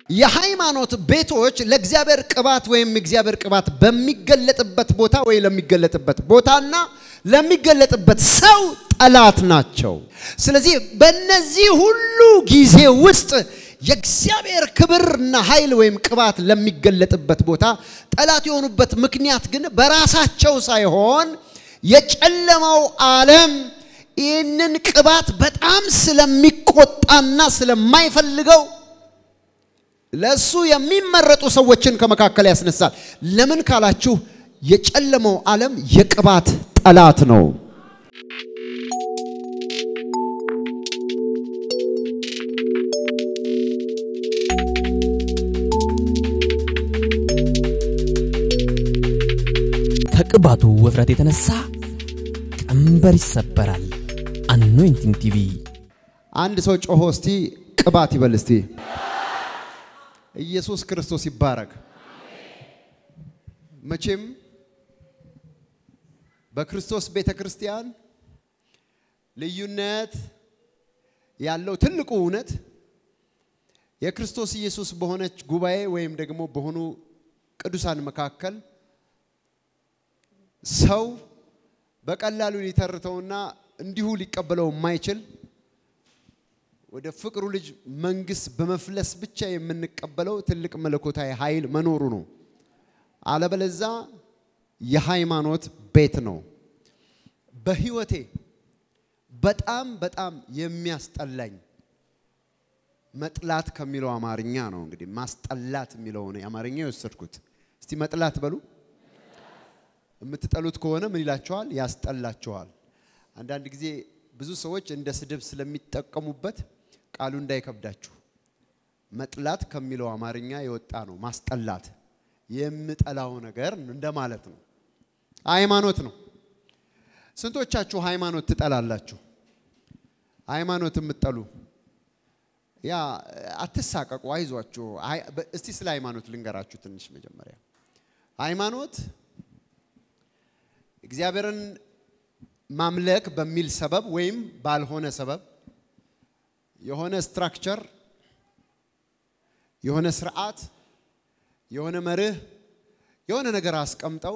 የሃይማኖት ቤቶች ለእግዚአብሔር ቅባት ወይም እግዚአብሔር ቅባት በሚገለጥበት ቦታ ወይ ለሚገለጥበት ቦታና ለሚገለጥበት ሰው ጠላት ናቸው። ስለዚህ በእነዚህ ሁሉ ጊዜ ውስጥ የእግዚአብሔር ክብርና ኃይል ወይም ቅባት ለሚገለጥበት ቦታ ጠላት የሆኑበት ምክንያት ግን በራሳቸው ሳይሆን የጨለማው ዓለም ይህንን ቅባት በጣም ስለሚቆጣና ስለማይፈልገው ለእሱ የሚመረጡ ሰዎችን ከመካከል ያስነሳል። ለምን ካላችሁ የጨለመው ዓለም የቅባት ጠላት ነው። ከቅባቱ ውፍረት የተነሳ ቀንበር ይሰበራል። አኖይንቲንግ ቲቪ አንድ ሰው ጮሆ እስቲ ቅባት ይበል እስቲ። ኢየሱስ ክርስቶስ ይባረክ። መቼም በክርስቶስ ቤተ ክርስቲያን ልዩነት ያለው ትልቁ እውነት የክርስቶስ ኢየሱስ በሆነች ጉባኤ ወይም ደግሞ በሆኑ ቅዱሳን መካከል ሰው በቀላሉ ሊተርተውና እንዲሁ ሊቀበለው የማይችል ወደ ፍቅሩ ልጅ መንግስት በመፍለስ ብቻ የምንቀበለው ትልቅ መለኮታዊ ኃይል መኖሩ ነው። አለበለዛ የሃይማኖት ቤት ነው። በህይወቴ በጣም በጣም የሚያስጠላኝ መጥላት ከሚለው አማርኛ ነው። እንግዲህ ማስጠላት የሚለው ነው የአማርኛ የወሰድኩት። እስቲ መጥላት በሉ። የምትጠሉት ከሆነ ምን ይላችኋል? ያስጠላችኋል። አንዳንድ ጊዜ ብዙ ሰዎች እንደ ስድብ ስለሚጠቀሙበት ቃሉ እንዳይከብዳችሁ መጥላት ከሚለው አማርኛ የወጣ ነው። ማስጠላት የምጠላው ነገር እንደማለት ነው። ሃይማኖት ነው። ስንቶቻችሁ ሃይማኖት ትጠላላችሁ? ሃይማኖት የምትጠሉ ያ አትሳቀቁ፣ አይዟችሁ። እስቲ ስለ ሃይማኖት ልንገራችሁ ትንሽ መጀመሪያ ሃይማኖት እግዚአብሔርን ማምለክ በሚል ሰበብ ወይም ባልሆነ ሰበብ የሆነ ስትራክቸር፣ የሆነ ስርዓት፣ የሆነ መርህ፣ የሆነ ነገር አስቀምጠው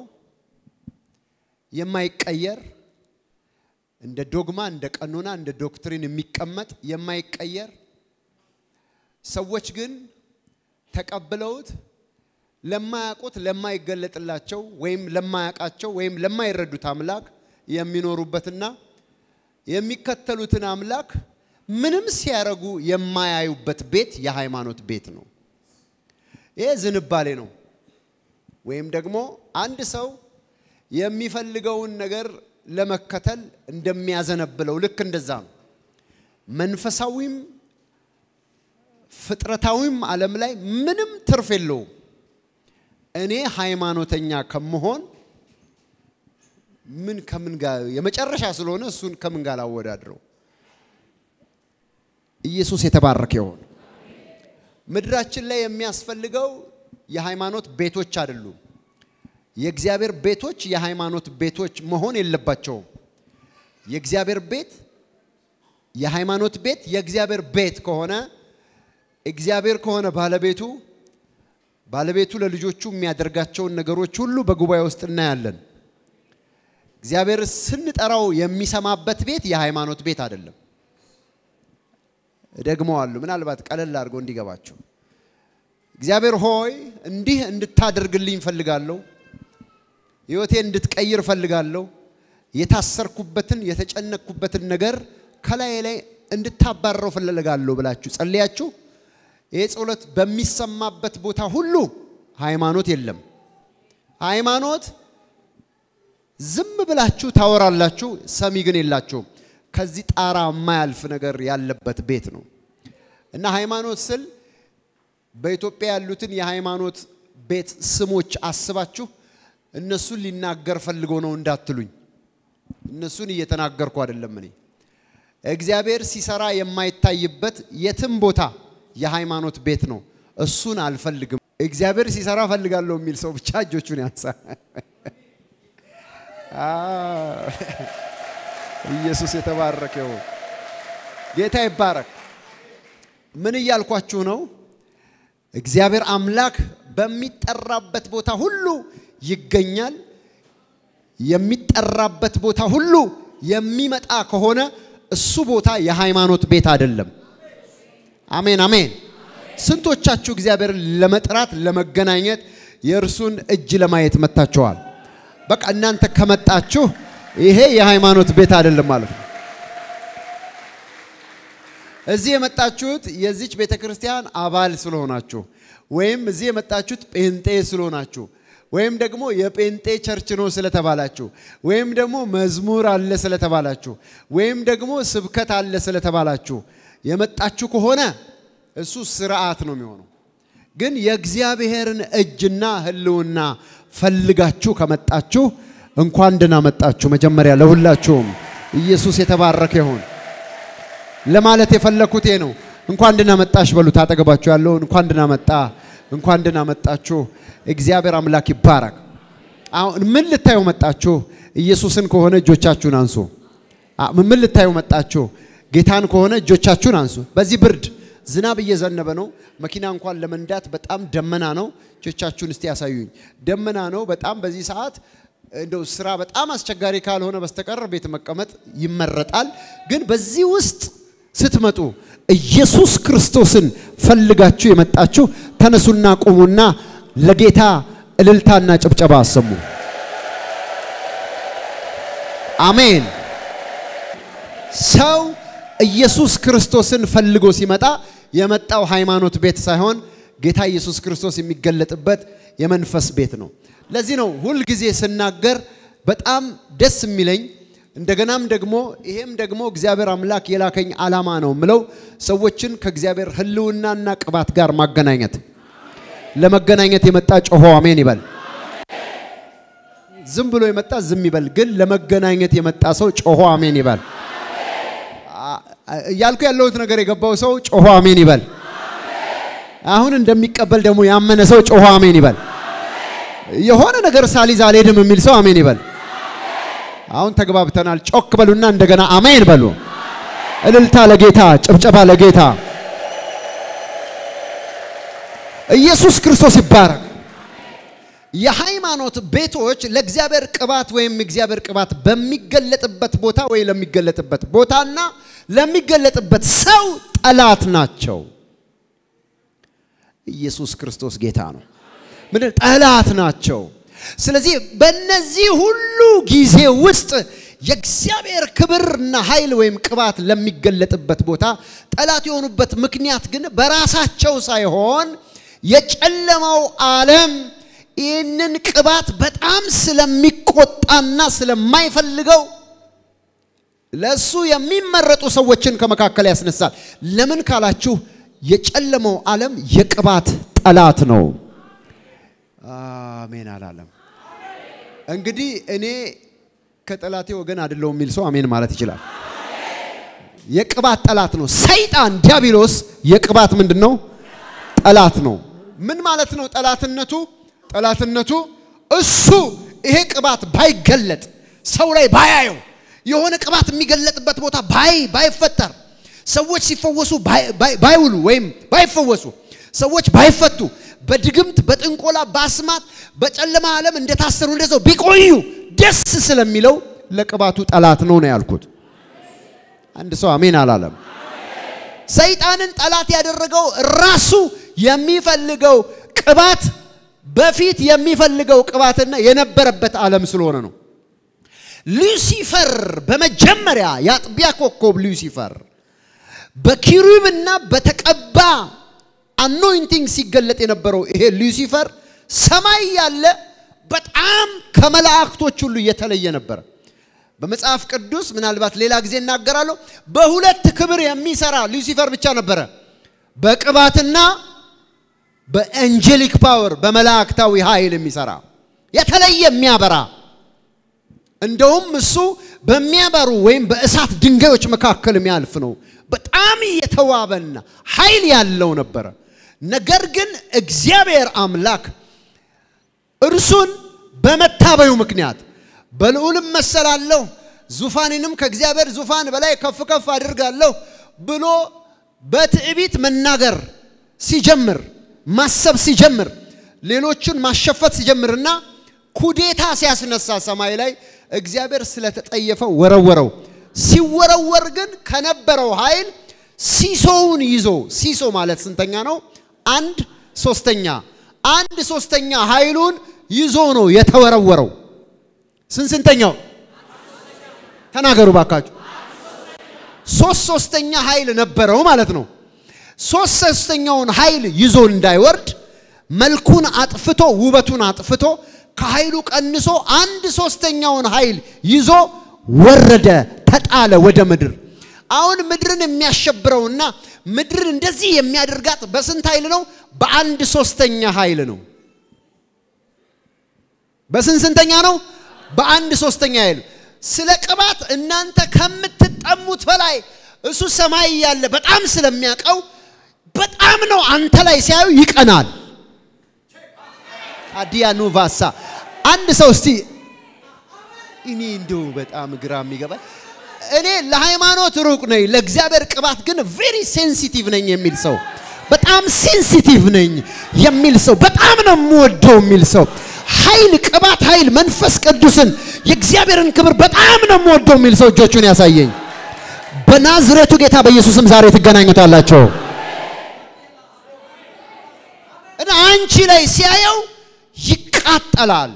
የማይቀየር እንደ ዶግማ፣ እንደ ቀኖና፣ እንደ ዶክትሪን የሚቀመጥ የማይቀየር ሰዎች ግን ተቀብለውት ለማያውቁት ለማይገለጥላቸው ወይም ለማያውቃቸው ወይም ለማይረዱት አምላክ የሚኖሩበትና የሚከተሉትን አምላክ ምንም ሲያረጉ የማያዩበት ቤት የሃይማኖት ቤት ነው። ይሄ ዝንባሌ ነው። ወይም ደግሞ አንድ ሰው የሚፈልገውን ነገር ለመከተል እንደሚያዘነብለው ልክ እንደዛ ነው። መንፈሳዊም ፍጥረታዊም ዓለም ላይ ምንም ትርፍ የለውም። እኔ ሃይማኖተኛ ከመሆን ምን ከምን ጋር የመጨረሻ ስለሆነ እሱን ከምን ጋር ላወዳድረው? ኢየሱስ የተባረከ ይሁን። ምድራችን ላይ የሚያስፈልገው የሃይማኖት ቤቶች አይደሉም። የእግዚአብሔር ቤቶች የሃይማኖት ቤቶች መሆን የለባቸውም። የእግዚአብሔር ቤት የሃይማኖት ቤት የእግዚአብሔር ቤት ከሆነ እግዚአብሔር ከሆነ ባለቤቱ ባለቤቱ ለልጆቹ የሚያደርጋቸውን ነገሮች ሁሉ በጉባኤ ውስጥ እናያለን። እግዚአብሔር ስንጠራው የሚሰማበት ቤት የሃይማኖት ቤት አይደለም። እደግመዋለሁ፣ ምናልባት ቀለል አድርጎ እንዲገባቸው። እግዚአብሔር ሆይ እንዲህ እንድታደርግልኝ ፈልጋለሁ፣ ህይወቴን እንድትቀይር ፈልጋለሁ፣ የታሰርኩበትን የተጨነቅኩበትን ነገር ከላይ ላይ እንድታባረው ፈልጋለሁ ብላችሁ ጸልያችሁ ይህ ጸሎት በሚሰማበት ቦታ ሁሉ ሃይማኖት የለም። ሃይማኖት ዝም ብላችሁ ታወራላችሁ፣ ሰሚ ግን የላችሁም። ከዚህ ጣራ የማያልፍ ነገር ያለበት ቤት ነው እና ሃይማኖት ስል በኢትዮጵያ ያሉትን የሃይማኖት ቤት ስሞች አስባችሁ እነሱን ሊናገር ፈልጎ ነው እንዳትሉኝ። እነሱን እየተናገርኩ አይደለም። እኔ እግዚአብሔር ሲሰራ የማይታይበት የትም ቦታ የሃይማኖት ቤት ነው። እሱን አልፈልግም። እግዚአብሔር ሲሰራ ፈልጋለሁ የሚል ሰው ብቻ እጆቹን ያንሳ። ኢየሱስ የተባረከ ይሁን። ጌታ ይባረክ። ምን እያልኳችሁ ነው? እግዚአብሔር አምላክ በሚጠራበት ቦታ ሁሉ ይገኛል። የሚጠራበት ቦታ ሁሉ የሚመጣ ከሆነ እሱ ቦታ የሃይማኖት ቤት አይደለም። አሜን አሜን። ስንቶቻችሁ እግዚአብሔርን ለመጥራት ለመገናኘት የእርሱን እጅ ለማየት መጥታችኋል? በቃ እናንተ ከመጣችሁ ይሄ የሃይማኖት ቤት አይደለም ማለት ነው። እዚህ የመጣችሁት የዚች ቤተ ክርስቲያን አባል ስለሆናችሁ ወይም እዚህ የመጣችሁት ጴንጤ ስለሆናችሁ ወይም ደግሞ የጴንጤ ቸርች ነው ስለተባላችሁ ወይም ደግሞ መዝሙር አለ ስለተባላችሁ ወይም ደግሞ ስብከት አለ ስለተባላችሁ የመጣችሁ ከሆነ እሱ ስርዓት ነው የሚሆነው። ግን የእግዚአብሔርን እጅና ሕልውና ፈልጋችሁ ከመጣችሁ እንኳን ደህና መጣችሁ። መጀመሪያ ለሁላችሁም ኢየሱስ የተባረከ ይሁን ለማለት የፈለኩት ነው። እንኳን ደህና መጣሽ በሉት። አጠገባችሁ ያለውን እንኳን ደህና መጣ፣ እንኳን ደህና መጣችሁ። እግዚአብሔር አምላክ ይባረክ። አሁን ምን ልታዩ መጣችሁ? ኢየሱስን ከሆነ እጆቻችሁን አንሱ። ምን ልታዩ መጣችሁ? ጌታን ከሆነ እጆቻችሁን አንሱ። በዚህ ብርድ ዝናብ እየዘነበ ነው። መኪና እንኳን ለመንዳት በጣም ደመና ነው። እጆቻችሁን እስቲ ያሳዩኝ። ደመና ነው በጣም በዚህ ሰዓት እንደው ስራ በጣም አስቸጋሪ ካልሆነ በስተቀር ቤት መቀመጥ ይመረጣል። ግን በዚህ ውስጥ ስትመጡ ኢየሱስ ክርስቶስን ፈልጋችሁ የመጣችሁ ተነሱና ቁሙና ለጌታ እልልታና ጭብጨባ አሰሙ። አሜን። ሰው ኢየሱስ ክርስቶስን ፈልጎ ሲመጣ የመጣው ሃይማኖት ቤት ሳይሆን ጌታ ኢየሱስ ክርስቶስ የሚገለጥበት የመንፈስ ቤት ነው። ለዚህ ነው ሁልጊዜ ስናገር በጣም ደስ የሚለኝ እንደገናም ደግሞ ይሄም ደግሞ እግዚአብሔር አምላክ የላከኝ ዓላማ ነው ምለው ሰዎችን ከእግዚአብሔር ሕልውናና ቅባት ጋር ማገናኘት። ለመገናኘት የመጣ ጮሆ አሜን ይበል። ዝም ብሎ የመጣ ዝም ይበል። ግን ለመገናኘት የመጣ ሰው ጮሆ አሜን ይበል። እያልኩ ያለሁት ነገር የገባው ሰው ጮሆ አሜን ይበል። አሁን እንደሚቀበል ደግሞ ያመነ ሰው ጮሆ አሜን ይበል። የሆነ ነገር ሳሊዝ አልሄድም የሚል ሰው አሜን ይበል። አሁን ተግባብተናል። ጮክ በሉና እንደገና አሜን በሉ። እልልታ ለጌታ፣ ጭብጨባ ለጌታ። ኢየሱስ ክርስቶስ ይባረክ። የሃይማኖት ቤቶች ለእግዚአብሔር ቅባት ወይም እግዚአብሔር ቅባት በሚገለጥበት ቦታ ወይ ለሚገለጥበት ቦታና ለሚገለጥበት ሰው ጠላት ናቸው። ኢየሱስ ክርስቶስ ጌታ ነው። ምንድን ጠላት ናቸው። ስለዚህ በእነዚህ ሁሉ ጊዜ ውስጥ የእግዚአብሔር ክብርና ኃይል ወይም ቅባት ለሚገለጥበት ቦታ ጠላት የሆኑበት ምክንያት ግን በራሳቸው ሳይሆን የጨለማው ዓለም ይህንን ቅባት በጣም ስለሚቆጣና ስለማይፈልገው ለእሱ የሚመረጡ ሰዎችን ከመካከል ያስነሳል። ለምን ካላችሁ የጨለመው ዓለም የቅባት ጠላት ነው። አሜን አላለም። እንግዲህ እኔ ከጠላቴ ወገን አይደለሁም የሚል ሰው አሜን ማለት ይችላል። የቅባት ጠላት ነው። ሰይጣን ዲያብሎስ የቅባት ምንድን ነው? ጠላት ነው። ምን ማለት ነው ጠላትነቱ? ጠላትነቱ እሱ ይሄ ቅባት ባይገለጥ ሰው ላይ ባያየው የሆነ ቅባት የሚገለጥበት ቦታ ባይ ባይፈጠር ሰዎች ሲፈወሱ ባይውሉ ወይም ባይፈወሱ ሰዎች ባይፈቱ በድግምት በጥንቆላ በአስማት በጨለማ ዓለም እንደታሰሩ እንደዛው ቢቆዩ ደስ ስለሚለው ለቅባቱ ጠላት ነው ነው ያልኩት። አንድ ሰው አሜን አላለም። ሰይጣንን ጠላት ያደረገው ራሱ የሚፈልገው ቅባት በፊት የሚፈልገው ቅባትና የነበረበት ዓለም ስለሆነ ነው። ሉሲፈር በመጀመሪያ የአጥቢያ ኮከብ ሉሲፈር በኪሩብና በተቀባ አኖይንቲንግ ሲገለጥ የነበረው ይሄ ሉሲፈር ሰማይ ያለ በጣም ከመላእክቶች ሁሉ የተለየ ነበረ። በመጽሐፍ ቅዱስ ምናልባት ሌላ ጊዜ እናገራለሁ። በሁለት ክብር የሚሰራ ሉሲፈር ብቻ ነበረ፣ በቅባትና በኤንጀሊክ ፓወር በመላእክታዊ ኃይል የሚሰራ የተለየ የሚያበራ እንደውም እሱ በሚያበሩ ወይም በእሳት ድንጋዮች መካከል የሚያልፍ ነው። በጣም የተዋበና ኃይል ያለው ነበረ። ነገር ግን እግዚአብሔር አምላክ እርሱን በመታበዩ ምክንያት በልዑልም መሰላለሁ ዙፋኔንም ከእግዚአብሔር ዙፋን በላይ ከፍ ከፍ አድርጋለሁ ብሎ በትዕቢት መናገር ሲጀምር ማሰብ ሲጀምር ሌሎችን ማሸፈት ሲጀምርና ኩዴታ ሲያስነሳ ሰማይ ላይ እግዚአብሔር ስለተጠየፈ ወረወረው። ሲወረወር ግን ከነበረው ኃይል ሲሶውን ይዞ ሲሶ ማለት ስንተኛ ነው? አንድ ሶስተኛ አንድ ሶስተኛ ኃይሉን ይዞ ነው የተወረወረው። ስንት ስንተኛው ተናገሩ ባካችሁ። ሶስት ሶስተኛ ኃይል ነበረው ማለት ነው። ሶስት ሶስተኛውን ኃይል ይዞ እንዳይወርድ መልኩን አጥፍቶ ውበቱን አጥፍቶ ከኃይሉ ቀንሶ አንድ ሶስተኛውን ኃይል ይዞ ወረደ፣ ተጣለ ወደ ምድር። አሁን ምድርን የሚያሸብረውና ምድርን እንደዚህ የሚያደርጋት በስንት ኃይል ነው? በአንድ ሶስተኛ ኃይል ነው። በስንት ስንተኛ ነው? በአንድ ሶስተኛ ኃይል። ስለ ቅባት እናንተ ከምትጠሙት በላይ እሱ ሰማይ ያለ በጣም ስለሚያውቀው በጣም ነው አንተ ላይ ሲያዩ ይቀናል። አዲያኑ ቫሳ አንድ ሰው እስቲ እኔ እንደው በጣም ግራ የሚገባኝ እኔ ለሃይማኖት ሩቅ ነኝ፣ ለእግዚአብሔር ቅባት ግን ቬሪ ሴንሲቲቭ ነኝ የሚል ሰው በጣም ሴንሲቲቭ ነኝ የሚል ሰው በጣም ነው የምወደው የሚል ሰው ኃይል፣ ቅባት፣ ኃይል፣ መንፈስ ቅዱስን የእግዚአብሔርን ክብር በጣም ነው የምወደው የሚል ሰው እጆቹን ያሳየኝ። በናዝሬቱ ጌታ በኢየሱስም ዛሬ ትገናኙታላቸው እና አንቺ ላይ ሲያየው ይቃጠላል።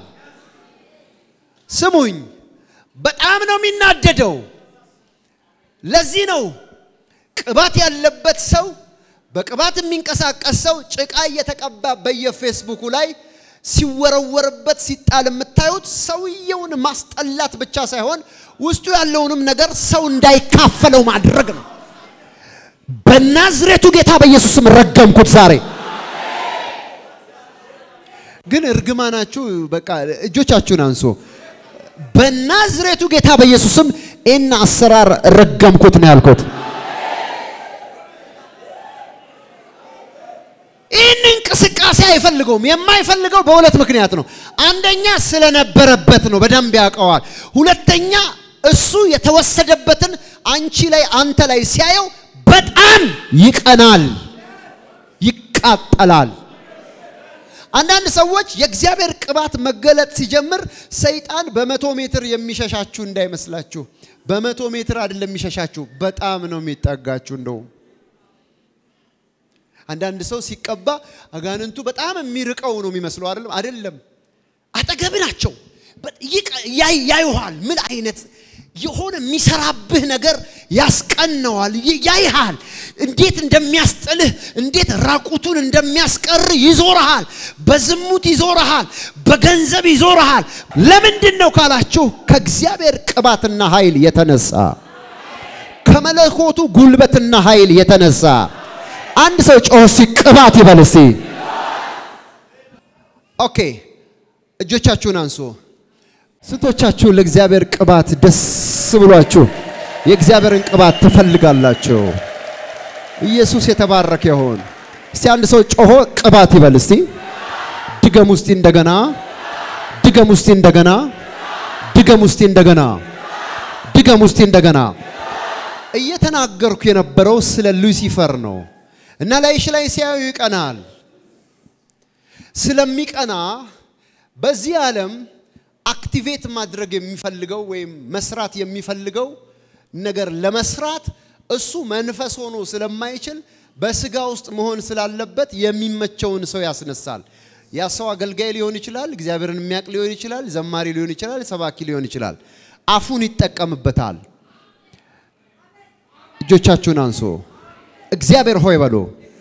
ስሙኝ፣ በጣም ነው የሚናደደው። ለዚህ ነው ቅባት ያለበት ሰው በቅባት የሚንቀሳቀስ ሰው ጭቃ እየተቀባ በየፌስቡኩ ላይ ሲወረወርበት ሲጣል የምታዩት ሰውየውን ማስጠላት ብቻ ሳይሆን ውስጡ ያለውንም ነገር ሰው እንዳይካፈለው ማድረግ ነው። በናዝሬቱ ጌታ በኢየሱስም ረገምኩት ዛሬ። ግን እርግማናችሁ በቃ እጆቻችሁን አንሶ በናዝሬቱ ጌታ በኢየሱስም ይህን አሰራር ረገምኩት ነው ያልኩት። ይህን እንቅስቃሴ አይፈልገውም። የማይፈልገው በሁለት ምክንያት ነው። አንደኛ ስለነበረበት ነው፣ በደንብ ያውቀዋል። ሁለተኛ እሱ የተወሰደበትን አንቺ ላይ አንተ ላይ ሲያየው በጣም ይቀናል፣ ይቃጠላል። አንዳንድ ሰዎች የእግዚአብሔር ቅባት መገለጥ ሲጀምር ሰይጣን በመቶ ሜትር የሚሸሻችሁ እንዳይመስላችሁ። በመቶ ሜትር አይደለም የሚሸሻችሁ፣ በጣም ነው የሚጠጋችሁ። እንደውም አንዳንድ ሰው ሲቀባ አጋንንቱ በጣም የሚርቀው ነው የሚመስለው። አይደለም አይደለም፣ አጠገብ ናቸው። ያዩሃል። ምን አይነት የሆነ የሚሰራብህ ነገር ያስቀነዋል፣ ያይሃል። እንዴት እንደሚያስጥልህ፣ እንዴት ራቁቱን እንደሚያስቀር ይዞርሃል። በዝሙት ይዞርሃል፣ በገንዘብ ይዞርሃል። ለምንድን ነው ካላችሁ ከእግዚአብሔር ቅባትና ኃይል የተነሳ ከመለኮቱ ጉልበትና ኃይል የተነሳ አንድ ሰው ጮህ እስቲ ቅባት ይበል እስቲ። ኦኬ እጆቻችሁን አንሱ። ስንቶቻችሁ ለእግዚአብሔር ቅባት ደስ ብሏችሁ የእግዚአብሔርን ቅባት ትፈልጋላችሁ? ኢየሱስ የተባረከ ይሁን። እስቲ አንድ ሰው ጮሆ ቅባት ይበል እስቲ። ድገም ውስቲ እንደገና፣ ድገም ውስቲ እንደገና፣ ድገም ውስቲ እንደገና፣ ድገም ውስቲ እንደገና። እየተናገርኩ የነበረው ስለ ሉሲፈር ነው እና ላይሽ ላይ ሲያዩ ይቀናል። ስለሚቀና በዚህ ዓለም አክቲቬት ማድረግ የሚፈልገው ወይም መስራት የሚፈልገው ነገር ለመስራት እሱ መንፈስ ሆኖ ስለማይችል በስጋ ውስጥ መሆን ስላለበት የሚመቸውን ሰው ያስነሳል። ያ ሰው አገልጋይ ሊሆን ይችላል፣ እግዚአብሔርን የሚያውቅ ሊሆን ይችላል፣ ዘማሪ ሊሆን ይችላል፣ ሰባኪ ሊሆን ይችላል። አፉን ይጠቀምበታል። እጆቻችሁን አንሶ እግዚአብሔር ሆይ በሎ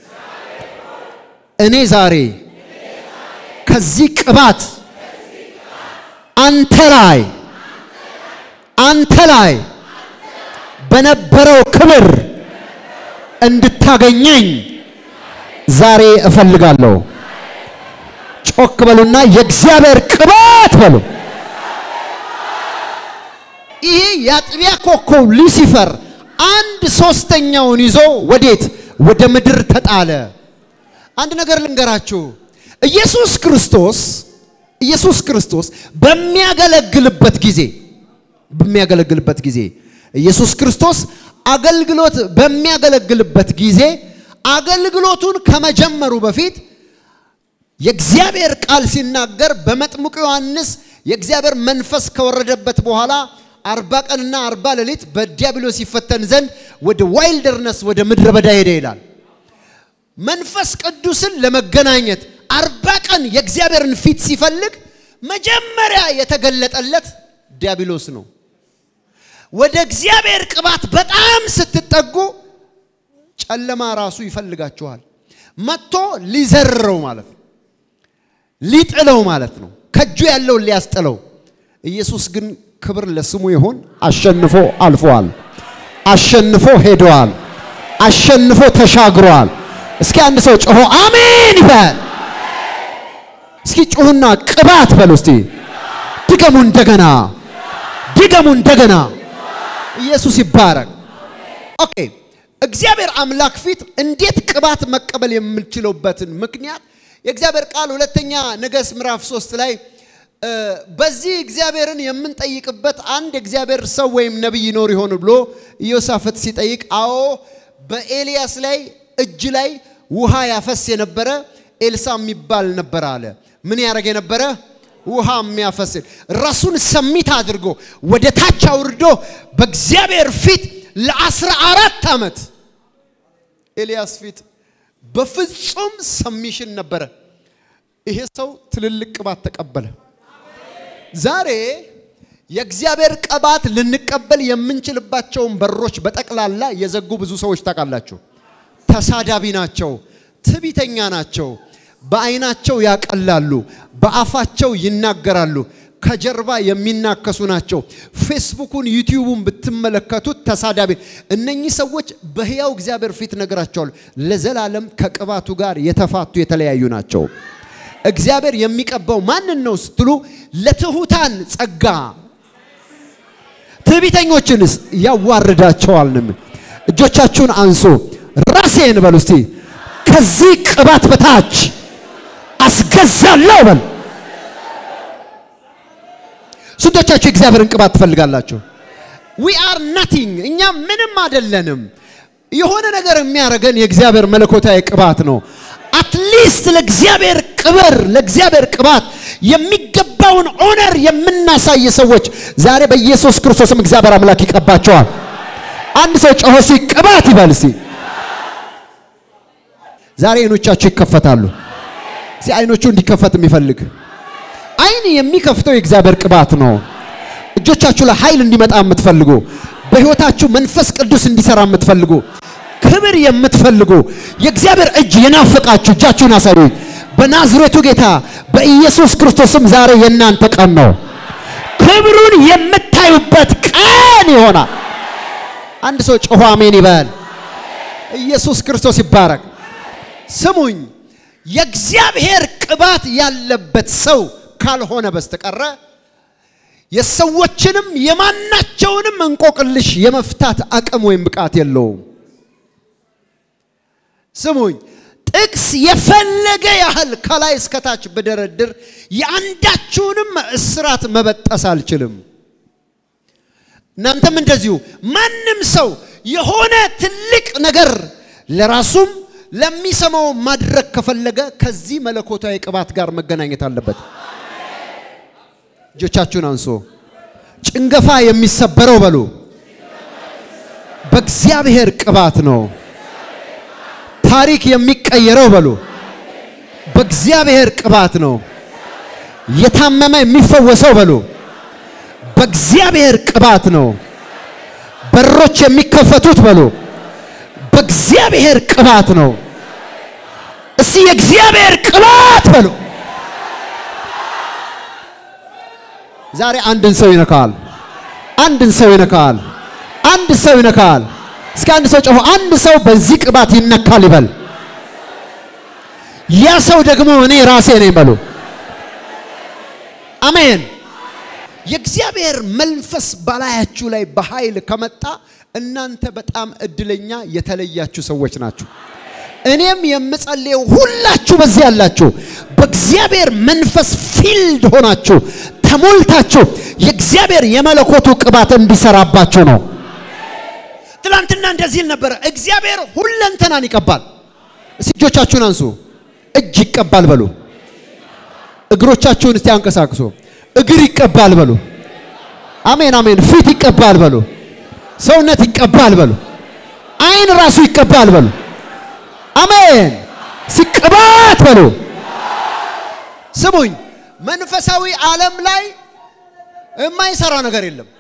እኔ ዛሬ ከዚህ ቅባት አንተ ላይ አንተ ላይ በነበረው ክብር እንድታገኘኝ ዛሬ እፈልጋለሁ። ጮክ በሉና የእግዚአብሔር ቅባት በሉ። ይሄ የአጥቢያ ኮከብ ሉሲፈር አንድ ሶስተኛውን ይዞ ወዴት ወደ ምድር ተጣለ። አንድ ነገር ልንገራችሁ። ኢየሱስ ክርስቶስ ኢየሱስ ክርስቶስ በሚያገለግልበት ጊዜ በሚያገለግልበት ጊዜ ኢየሱስ ክርስቶስ አገልግሎት በሚያገለግልበት ጊዜ አገልግሎቱን ከመጀመሩ በፊት የእግዚአብሔር ቃል ሲናገር በመጥምቁ ዮሐንስ የእግዚአብሔር መንፈስ ከወረደበት በኋላ አርባ ቀንና አርባ ሌሊት በዲያብሎስ ይፈተን ዘንድ ወደ ዋይልደርነስ ወደ ምድረ በዳ ሄደ ይላል። መንፈስ ቅዱስን ለመገናኘት አርባ ቀን የእግዚአብሔርን ፊት ሲፈልግ መጀመሪያ የተገለጠለት ዲያብሎስ ነው። ወደ እግዚአብሔር ቅባት በጣም ስትጠጉ ጨለማ ራሱ ይፈልጋችኋል። መጥቶ ሊዘርረው ማለት ነው፣ ሊጥለው ማለት ነው፣ ከእጁ ያለውን ሊያስጥለው። ኢየሱስ ግን ክብር ለስሙ ይሁን፣ አሸንፎ አልፈዋል፣ አሸንፎ ሄደዋል፣ አሸንፎ ተሻግሯል። እስኪ አንድ ሰው ጮሆ አሜን ይበል። እስኪ ጩሁና ቅባት በሉ እስቲ። ድገሙ እንደገና፣ ድገሙ እንደገና። ኢየሱስ ይባረክ። ኦኬ እግዚአብሔር አምላክ ፊት እንዴት ቅባት መቀበል የምንችለውበትን ምክንያት የእግዚአብሔር ቃል ሁለተኛ ነገሥት ምዕራፍ ሶስት ላይ በዚህ እግዚአብሔርን የምንጠይቅበት አንድ የእግዚአብሔር ሰው ወይም ነቢይ ይኖር ይሆን ብሎ ኢዮሳፍጥ ሲጠይቅ፣ አዎ በኤልያስ ላይ እጅ ላይ ውሃ ያፈስ የነበረ ኤልሳ የሚባል ነበረ አለ። ምን ያደረግ የነበረ ውሃ የሚያፈስ ራሱን ሰሚት አድርጎ ወደ ታች አውርዶ በእግዚአብሔር ፊት ለአስራ አራት ዓመት ኤልያስ ፊት በፍጹም ሰሚሽን ነበረ። ይሄ ሰው ትልልቅ ቅባት ተቀበለ። ዛሬ የእግዚአብሔር ቅባት ልንቀበል የምንችልባቸውን በሮች በጠቅላላ የዘጉ ብዙ ሰዎች ታውቃላችሁ። ተሳዳቢ ናቸው፣ ትቢተኛ ናቸው፣ በአይናቸው ያቀላሉ፣ በአፋቸው ይናገራሉ፣ ከጀርባ የሚናከሱ ናቸው። ፌስቡኩን ዩቲዩቡን ብትመለከቱት ተሳዳቢ። እነኚህ ሰዎች በሕያው እግዚአብሔር ፊት ነገራቸዋል ለዘላለም ከቅባቱ ጋር የተፋቱ የተለያዩ ናቸው። እግዚአብሔር የሚቀባው ማንን ነው ስትሉ፣ ለትሑታን ጸጋ፣ ትዕቢተኞችንስ ያዋርዳቸዋል። እጆቻችሁን አንሱ፣ ራሴን በሉ እስቲ ከዚህ ቅባት በታች አስገዛለሁ በል። ስንቶቻችሁ የእግዚአብሔርን ቅባት ትፈልጋላችሁ? ዊ አር ናቲንግ፣ እኛ ምንም አይደለንም። የሆነ ነገር የሚያደርገን የእግዚአብሔር መለኮታዊ ቅባት ነው። አትሊስት ለእግዚአብሔር ክብር ለእግዚአብሔር ቅባት የሚገባውን ኦነር የምናሳይ ሰዎች ዛሬ በኢየሱስ ክርስቶስም እግዚአብሔር አምላክ ይቀባቸዋል። አንድ ሰው ጮሆ እስቲ ቅባት ይበል እስቲ። ዛሬ አይኖቻችሁ ይከፈታሉ። እስቲ አይኖቹ እንዲከፈት የሚፈልግ አይን የሚከፍተው የእግዚአብሔር ቅባት ነው። እጆቻችሁ ላይ ኃይል እንዲመጣ የምትፈልጉ በሕይወታችሁ መንፈስ ቅዱስ እንዲሰራ የምትፈልጉ ክብር የምትፈልጉ የእግዚአብሔር እጅ የናፈቃችሁ እጃችሁን አሳዩኝ። በናዝሬቱ ጌታ በኢየሱስ ክርስቶስም ዛሬ የእናንተ ቀን ነው። ክብሩን የምታዩበት ቀን ይሆናል። አንድ ሰው ጮሆ አሜን ይበል። ኢየሱስ ክርስቶስ ይባረክ። ስሙኝ፣ የእግዚአብሔር ቅባት ያለበት ሰው ካልሆነ በስተቀረ የሰዎችንም የማናቸውንም እንቆቅልሽ የመፍታት አቅም ወይም ብቃት የለውም። ስሙኝ ጥቅስ የፈለገ ያህል ከላይ እስከታች ብደረድር የአንዳችሁንም እስራት መበጠስ አልችልም። እናንተም እንደዚሁ ማንም ሰው የሆነ ትልቅ ነገር ለራሱም ለሚሰማው ማድረግ ከፈለገ ከዚህ መለኮታዊ ቅባት ጋር መገናኘት አለበት። እጆቻችሁን አንሶ ጭንገፋ የሚሰበረው በሉ በእግዚአብሔር ቅባት ነው። ታሪክ የሚቀየረው በሉ በእግዚአብሔር ቅባት ነው። የታመመ የሚፈወሰው በሉ በእግዚአብሔር ቅባት ነው። በሮች የሚከፈቱት በሉ በእግዚአብሔር ቅባት ነው። እስቲ የእግዚአብሔር ቅባት በሉ። ዛሬ አንድን ሰው ይነካል። አንድን ሰው ይነካል። አንድ ሰው ይነካል። እስኪ አንድ ሰው ጮሆ አንድ ሰው በዚህ ቅባት ይነካል ይበል። ያ ሰው ደግሞ እኔ ራሴ ነኝ በሉ። አሜን። የእግዚአብሔር መንፈስ በላያችሁ ላይ በኃይል ከመጣ እናንተ በጣም እድለኛ የተለያችሁ ሰዎች ናችሁ። እኔም የምጸልየው ሁላችሁ በዚህ ያላችሁ በእግዚአብሔር መንፈስ ፊልድ ሆናችሁ ተሞልታችሁ የእግዚአብሔር የመለኮቱ ቅባት እንዲሰራባችሁ ነው። ትላንትና እንደዚህ ነበረ። እግዚአብሔር ሁለንተናን ይቀባል። እስቲ እጆቻችሁን አንሱ። እጅ ይቀባል በሉ። እግሮቻችሁን እስቲ አንቀሳቅሱ። እግር ይቀባል በሉ። አሜን አሜን። ፊት ይቀባል በሉ። ሰውነት ይቀባል በሉ። አይን ራሱ ይቀባል በሉ። አሜን። ሲቀባት በሉ። ስሙኝ፣ መንፈሳዊ ዓለም ላይ የማይሰራ ነገር የለም።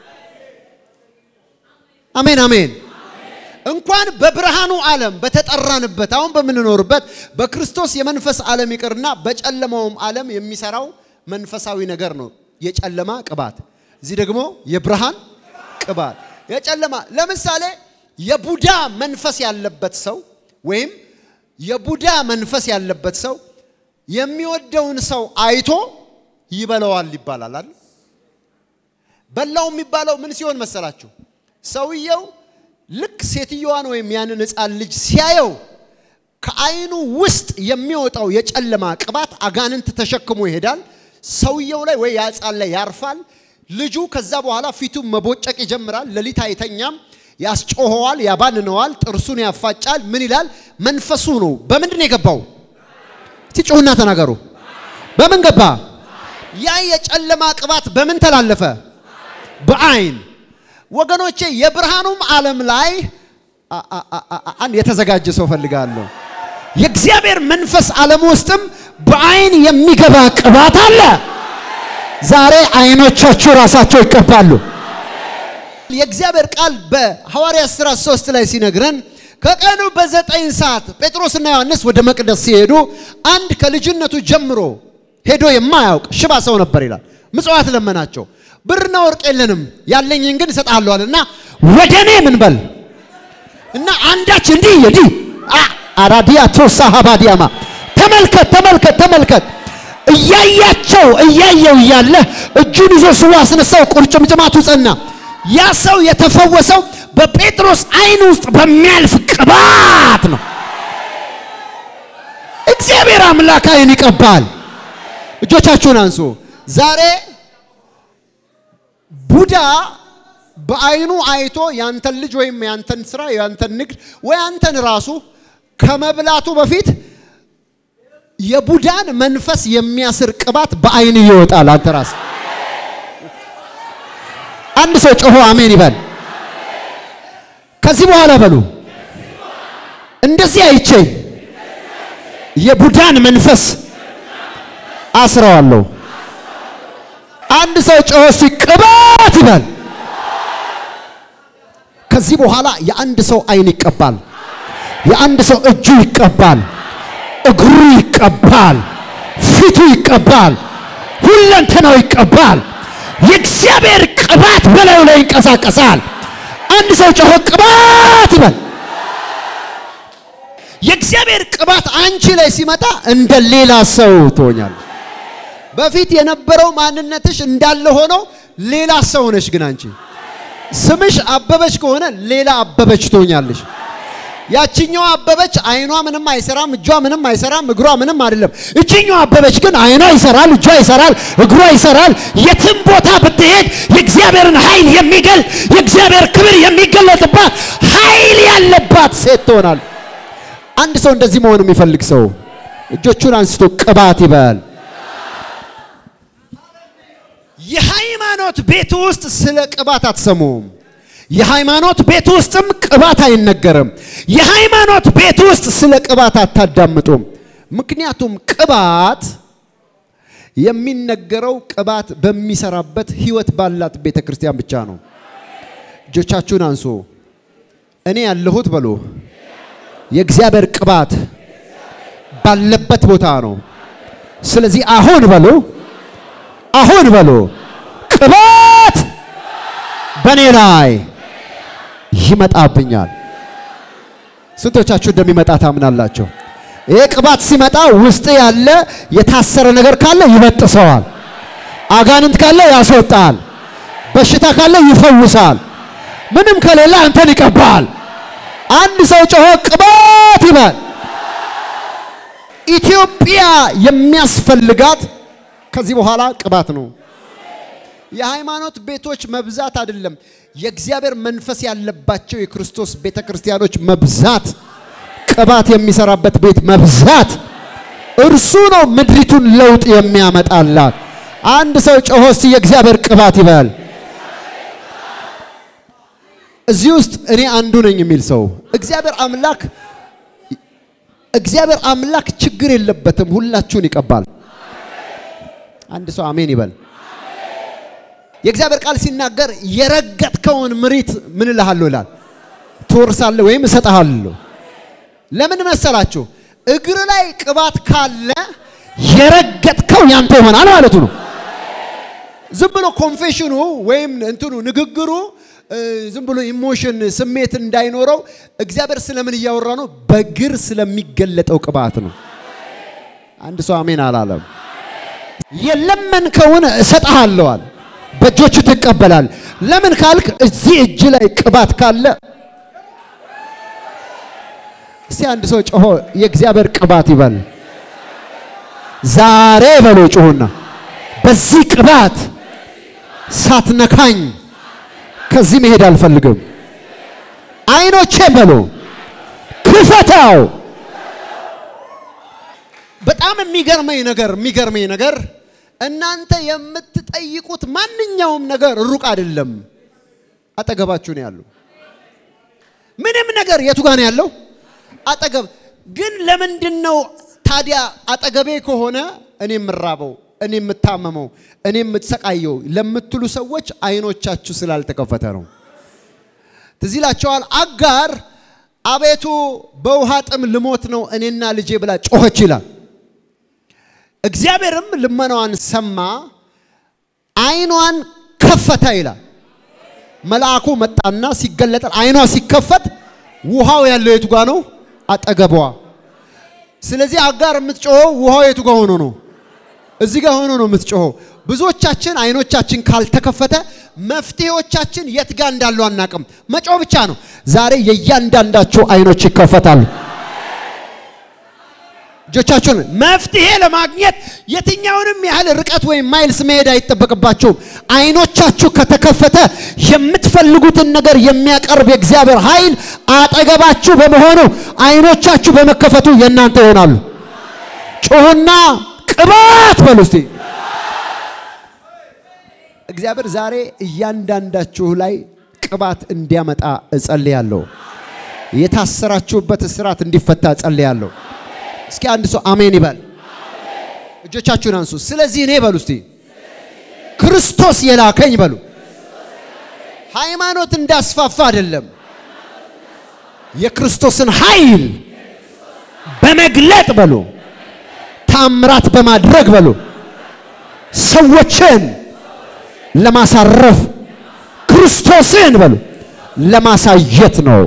አሜን አሜን። እንኳን በብርሃኑ ዓለም በተጠራንበት አሁን በምንኖርበት በክርስቶስ የመንፈስ ዓለም ይቅርና በጨለማውም ዓለም የሚሰራው መንፈሳዊ ነገር ነው። የጨለማ ቅባት፣ እዚህ ደግሞ የብርሃን ቅባት። የጨለማ ለምሳሌ የቡዳ መንፈስ ያለበት ሰው ወይም የቡዳ መንፈስ ያለበት ሰው የሚወደውን ሰው አይቶ ይበላዋል ይባላል አይደል? በላው የሚባለው ምን ሲሆን መሰላችሁ? ሰውየው ልክ ሴትዮዋን ወይም ያንን ሕፃን ልጅ ሲያየው ከዓይኑ ውስጥ የሚወጣው የጨለማ ቅባት አጋንንት ተሸክሞ ይሄዳል። ሰውየው ላይ ወይ ያ ሕፃን ላይ ያርፋል። ልጁ ከዛ በኋላ ፊቱን መቦጨቅ ይጀምራል። ሌሊት አይተኛም። ያስጮኸዋል፣ ያባንነዋል፣ ጥርሱን ያፋጫል። ምን ይላል? መንፈሱ ነው። በምንድን ነው የገባው? እስቲ ጩሁና ተናገሩ። በምን ገባ? ያ የጨለማ ቅባት በምን ተላለፈ? በአይን ወገኖቼ የብርሃኑም ዓለም ላይ አንድ የተዘጋጀ ሰው ፈልጋለሁ። የእግዚአብሔር መንፈስ ዓለም ውስጥም በአይን የሚገባ ቅባት አለ። ዛሬ አይኖቻችሁ ራሳቸው ይቀባሉ። የእግዚአብሔር ቃል በሐዋርያት ሥራ ሶስት ላይ ሲነግረን ከቀኑ በዘጠኝ ሰዓት ጴጥሮስና ዮሐንስ ወደ መቅደስ ሲሄዱ አንድ ከልጅነቱ ጀምሮ ሄዶ የማያውቅ ሽባ ሰው ነበር ይላል። ምጽዋት ለመናቸው። ብርና ወርቅ የለንም ያለኝን ግን እሰጥሃለሁ አለና ወደ እኔ ምን በል እና አንዳች እንዲህ እንዲህ አራዲያ ቶሳ ሀባዲያማ ተመልከት ተመልከት ተመልከት እያያቸው እያየው እያለ እጁን ይዞ ስቦ አስነሳው። ቁርጭምጭማቱ ጸና። ያ ሰው የተፈወሰው በጴጥሮስ አይን ውስጥ በሚያልፍ ቅባት ነው። እግዚአብሔር አምላክ አይን ይቀባል። እጆቻችሁን አንሱ። ዛሬ ቡዳ በአይኑ አይቶ ያንተን ልጅ ወይም ያንተን ስራ ያንተን ንግድ ወይ ያንተን ራሱ ከመብላቱ በፊት የቡዳን መንፈስ የሚያስር ቅባት በአይን ይወጣል። አንተ ራስ አንድ ሰው ጮሆ አሜን ይበል። ከዚህ በኋላ በሉ እንደዚህ አይቼ የቡዳን መንፈስ አስረዋለሁ። አንድ ሰው ጮሆ ሲቅባት ይበል። ከዚህ በኋላ የአንድ ሰው አይን ይቀባል። የአንድ ሰው እጁ ይቀባል። እግሩ ይቀባል። ፊቱ ይቀባል። ሁለንተናው ይቀባል። የእግዚአብሔር ቅባት በላዩ ላይ ይንቀሳቀሳል። አንድ ሰው ጮሆ ቅባት ይበል። የእግዚአብሔር ቅባት አንቺ ላይ ሲመጣ እንደ ሌላ ሰው ትሆኛለሽ። በፊት የነበረው ማንነትሽ እንዳለ ሆኖ ሌላ ሰው ነሽ። ግን አንቺ ስምሽ አበበች ከሆነ ሌላ አበበች ትሆኛለሽ። ያችኛዋ አበበች አይኗ ምንም አይሰራም፣ እጇ ምንም አይሰራም፣ እግሯ ምንም አይደለም። እችኛዋ አበበች ግን አይኗ ይሰራል፣ እጇ ይሰራል፣ እግሯ ይሰራል። የትም ቦታ ብትሄድ የእግዚአብሔርን ኃይል የሚገልጥ የእግዚአብሔር ክብር የሚገለጥባት ኃይል ያለባት ሴት ትሆናል። አንድ ሰው እንደዚህ መሆን የሚፈልግ ሰው እጆቹን አንስቶ ቅባት ይበል። የሃይማኖት ቤት ውስጥ ስለ ቅባት አትሰሙም። የሃይማኖት ቤት ውስጥም ቅባት አይነገርም። የሃይማኖት ቤት ውስጥ ስለ ቅባት አታዳምጡም። ምክንያቱም ቅባት የሚነገረው ቅባት በሚሰራበት ህይወት ባላት ቤተ ክርስቲያን ብቻ ነው። እጆቻችሁን አንሱ። እኔ ያለሁት በሉ የእግዚአብሔር ቅባት ባለበት ቦታ ነው። ስለዚህ አሁን በሉ አሁን በሉ ቅባት በእኔ ላይ ይመጣብኛል። ስንቶቻችሁ እንደሚመጣ ታምናላችሁ? ይህ ቅባት ሲመጣ ውስጥ ያለ የታሰረ ነገር ካለ ይበጥሰዋል። አጋንንት ካለ ያስወጣል። በሽታ ካለ ይፈውሳል። ምንም ከሌለ አንተን ይቀባል። አንድ ሰው ጮሆ ቅባት ይበል። ኢትዮጵያ የሚያስፈልጋት ከዚህ በኋላ ቅባት ነው። የሃይማኖት ቤቶች መብዛት አይደለም፣ የእግዚአብሔር መንፈስ ያለባቸው የክርስቶስ ቤተ ክርስቲያኖች መብዛት፣ ቅባት የሚሰራበት ቤት መብዛት። እርሱ ነው ምድሪቱን ለውጥ የሚያመጣላት። አንድ ሰው ጮሆ እስቲ የእግዚአብሔር ቅባት ይበል። እዚህ ውስጥ እኔ አንዱ ነኝ የሚል ሰው እግዚአብሔር አምላክ እግዚአብሔር አምላክ ችግር የለበትም፣ ሁላችሁን ይቀባል። አንድ ሰው አሜን ይበል። የእግዚአብሔር ቃል ሲናገር የረገጥከውን ምሪት ምን እልሃለሁ ይላል፣ ትወርሳለህ ወይም እሰጥሃለሁ። ለምን መሰላችሁ? እግር ላይ ቅባት ካለ የረገጥከው ያንተ ይሆናል ማለቱ ነው። ዝም ብሎ ኮንፌሽኑ ወይም እንትኑ ንግግሩ ዝም ብሎ ኢሞሽን ስሜት እንዳይኖረው እግዚአብሔር ስለምን እያወራ ነው? በእግር ስለሚገለጠው ቅባት ነው። አንድ ሰው አሜን አላለም። የለመንከውን እሰጥሃለዋል፣ በእጆቹ ትቀበላል። ለምን ካልክ እዚህ እጅ ላይ ቅባት ካለ እስቲ አንድ ሰው ጮሆ የእግዚአብሔር ቅባት ይበል። ዛሬ በሎ ጮሁና በዚህ ቅባት ሳትነካኝ ከዚህ መሄድ አልፈልግም። አይኖቼን በሎ ክፈታው። በጣም የሚገርመኝ ነገር የሚገርመኝ ነገር እናንተ የምትጠይቁት ማንኛውም ነገር ሩቅ አይደለም፣ አጠገባችሁ ነው ያለው። ምንም ነገር የቱ ጋር ነው ያለው? አጠገብ። ግን ለምንድን ነው ታዲያ አጠገቤ ከሆነ እኔ የምራበው እኔ የምታመመው እኔ የምትሰቃየው ለምትሉ ሰዎች አይኖቻችሁ ስላልተከፈተ ነው። ትዝ ይላቸዋል። አጋር አቤቱ በውሃ ጥም ልሞት ነው እኔና ልጄ ብላ ጮኸች ይላል። እግዚአብሔርም ልመናዋን ሰማ፣ አይኗን ከፈተ ይላል። መልአኩ መጣና ሲገለጠ አይኗ ሲከፈት ውሃው ያለው የቱ ጋ ነው? አጠገቧ። ስለዚህ አጋር የምትጮኸው ውሃው የቱ ጋ ሆኖ ነው? እዚህ ጋር ሆኖ ነው የምትጮኸው። ብዙዎቻችን አይኖቻችን ካልተከፈተ መፍትሄዎቻችን የት ጋር እንዳሉ አናቅም። መጮህ ብቻ ነው። ዛሬ የእያንዳንዳችሁ አይኖች ይከፈታሉ። እጆቻችሁን መፍትሄ ለማግኘት የትኛውንም ያህል ርቀት ወይም ማይልስ መሄድ አይጠበቅባችሁም። አይኖቻችሁ ከተከፈተ የምትፈልጉትን ነገር የሚያቀርብ የእግዚአብሔር ኃይል አጠገባችሁ በመሆኑ አይኖቻችሁ በመከፈቱ የእናንተ ይሆናሉ። ጮሁና ቅባት በሉ እስቲ። እግዚአብሔር ዛሬ እያንዳንዳችሁ ላይ ቅባት እንዲያመጣ እጸልያለሁ። የታሰራችሁበት እስራት እንዲፈታ እጸልያለሁ። እስኪ አንድ ሰው አሜን ይበል። እጆቻችሁን አንሱ። ስለዚህ እኔ በሉ እስቲ ክርስቶስ የላከኝ በሉ። ሃይማኖት እንዳስፋፋ አይደለም፣ የክርስቶስን ኃይል በመግለጥ በሉ ታምራት በማድረግ በሉ ሰዎችን ለማሳረፍ ክርስቶስን በሉ ለማሳየት ነው።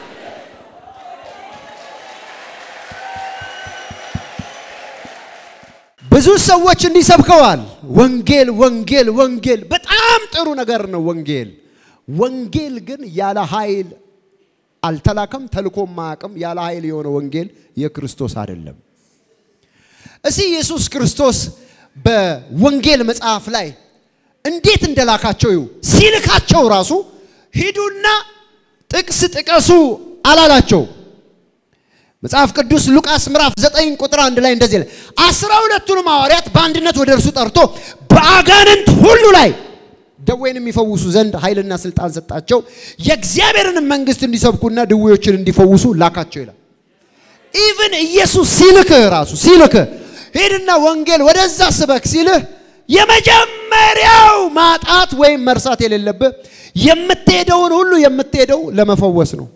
ብዙ ሰዎች እንዲሰብከዋል። ወንጌል ወንጌል ወንጌል በጣም ጥሩ ነገር ነው። ወንጌል ወንጌል ግን ያለ ኃይል አልተላከም፣ ተልኮም አያውቅም። ያለ ኃይል የሆነ ወንጌል የክርስቶስ አይደለም። እሲ ኢየሱስ ክርስቶስ በወንጌል መጽሐፍ ላይ እንዴት እንደላካቸው ይሁ ሲልካቸው ራሱ ሂዱና ጥቅስ ጥቀሱ አላላቸው። መጽሐፍ ቅዱስ ሉቃስ ምዕራፍ 9 ቁጥር አንድ ላይ እንደዚህ ይላል፣ አስራ ሁለቱንም ሐዋርያት በአንድነት ወደ እርሱ ጠርቶ በአጋንንት ሁሉ ላይ ደዌን የሚፈውሱ ዘንድ ኃይልና ስልጣን ሰጣቸው፣ የእግዚአብሔርን መንግሥት እንዲሰብኩና ድዌዎችን እንዲፈውሱ ላካቸው ይላል። ኢቭን ኢየሱስ ሲልክህ ራሱ ሲልክህ ሂድና ወንጌል ወደዛ ስበክ ሲልህ የመጀመሪያው ማጣት ወይም መርሳት የሌለብህ የምትሄደውን ሁሉ የምትሄደው ለመፈወስ ነው።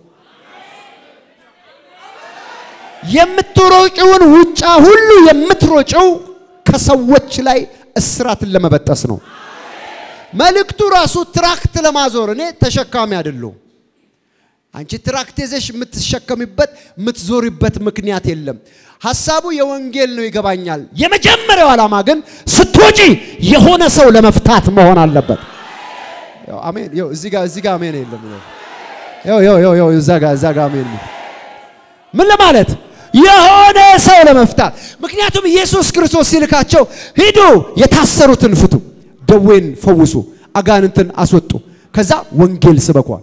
የምትሮጭውን ውጫ ሁሉ የምትሮጭው ከሰዎች ላይ እስራትን ለመበጠስ ነው። መልእክቱ ራሱ ትራክት ለማዞር እኔ ተሸካሚ አይደለሁም። አንቺ ትራክት ይዘሽ የምትሸከሚበት የምትዞሪበት ምክንያት የለም። ሀሳቡ የወንጌል ነው፣ ይገባኛል። የመጀመሪያው ዓላማ ግን ስትወጪ የሆነ ሰው ለመፍታት መሆን አለበት። ያው አሜን። ያው እዚህ ጋር እዚህ ጋር አሜን የለም። ያው ያው ያው ያው እዛ ጋር እዛ ጋር አሜን። ምን ለማለት የሆነ ሰው ለመፍታት። ምክንያቱም ኢየሱስ ክርስቶስ ሲልካቸው ሂዱ፣ የታሰሩትን ፍቱ፣ ደዌን ፈውሱ፣ አጋንንትን አስወጡ፣ ከዛ ወንጌል ስበኳል።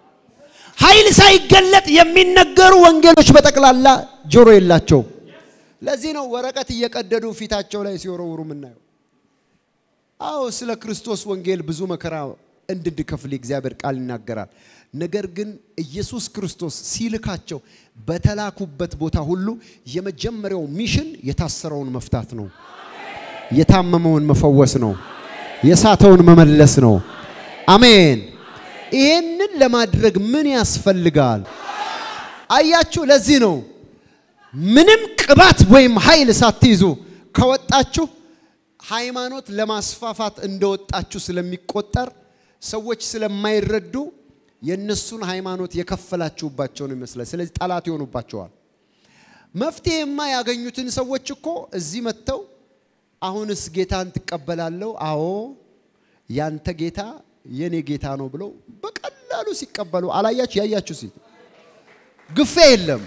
ኃይል ሳይገለጥ የሚነገሩ ወንጌሎች በጠቅላላ ጆሮ የላቸውም። ለዚህ ነው ወረቀት እየቀደዱ ፊታቸው ላይ ሲወረውሩ የምናየው። አዎ ስለ ክርስቶስ ወንጌል ብዙ መከራ እንድንከፍል የእግዚአብሔር ቃል ይናገራል። ነገር ግን ኢየሱስ ክርስቶስ ሲልካቸው በተላኩበት ቦታ ሁሉ የመጀመሪያው ሚሽን የታሰረውን መፍታት ነው። የታመመውን መፈወስ ነው። የሳተውን መመለስ ነው። አሜን። ይህንን ለማድረግ ምን ያስፈልጋል? አያችሁ፣ ለዚህ ነው ምንም ቅባት ወይም ኃይል ሳትይዙ ከወጣችሁ ሃይማኖት ለማስፋፋት እንደወጣችሁ ስለሚቆጠር ሰዎች ስለማይረዱ የእነሱን ሃይማኖት የከፈላችሁባቸው ነው ይመስላል። ስለዚህ ጠላት ይሆኑባቸዋል። መፍትሄማ ያገኙትን ሰዎች እኮ እዚህ መጥተው አሁንስ ጌታን ትቀበላለሁ? አዎ ያንተ ጌታ የኔ ጌታ ነው ብለው በቀላሉ ሲቀበሉ አላያችሁ? ያያችሁ ሲ ግፌ የለም።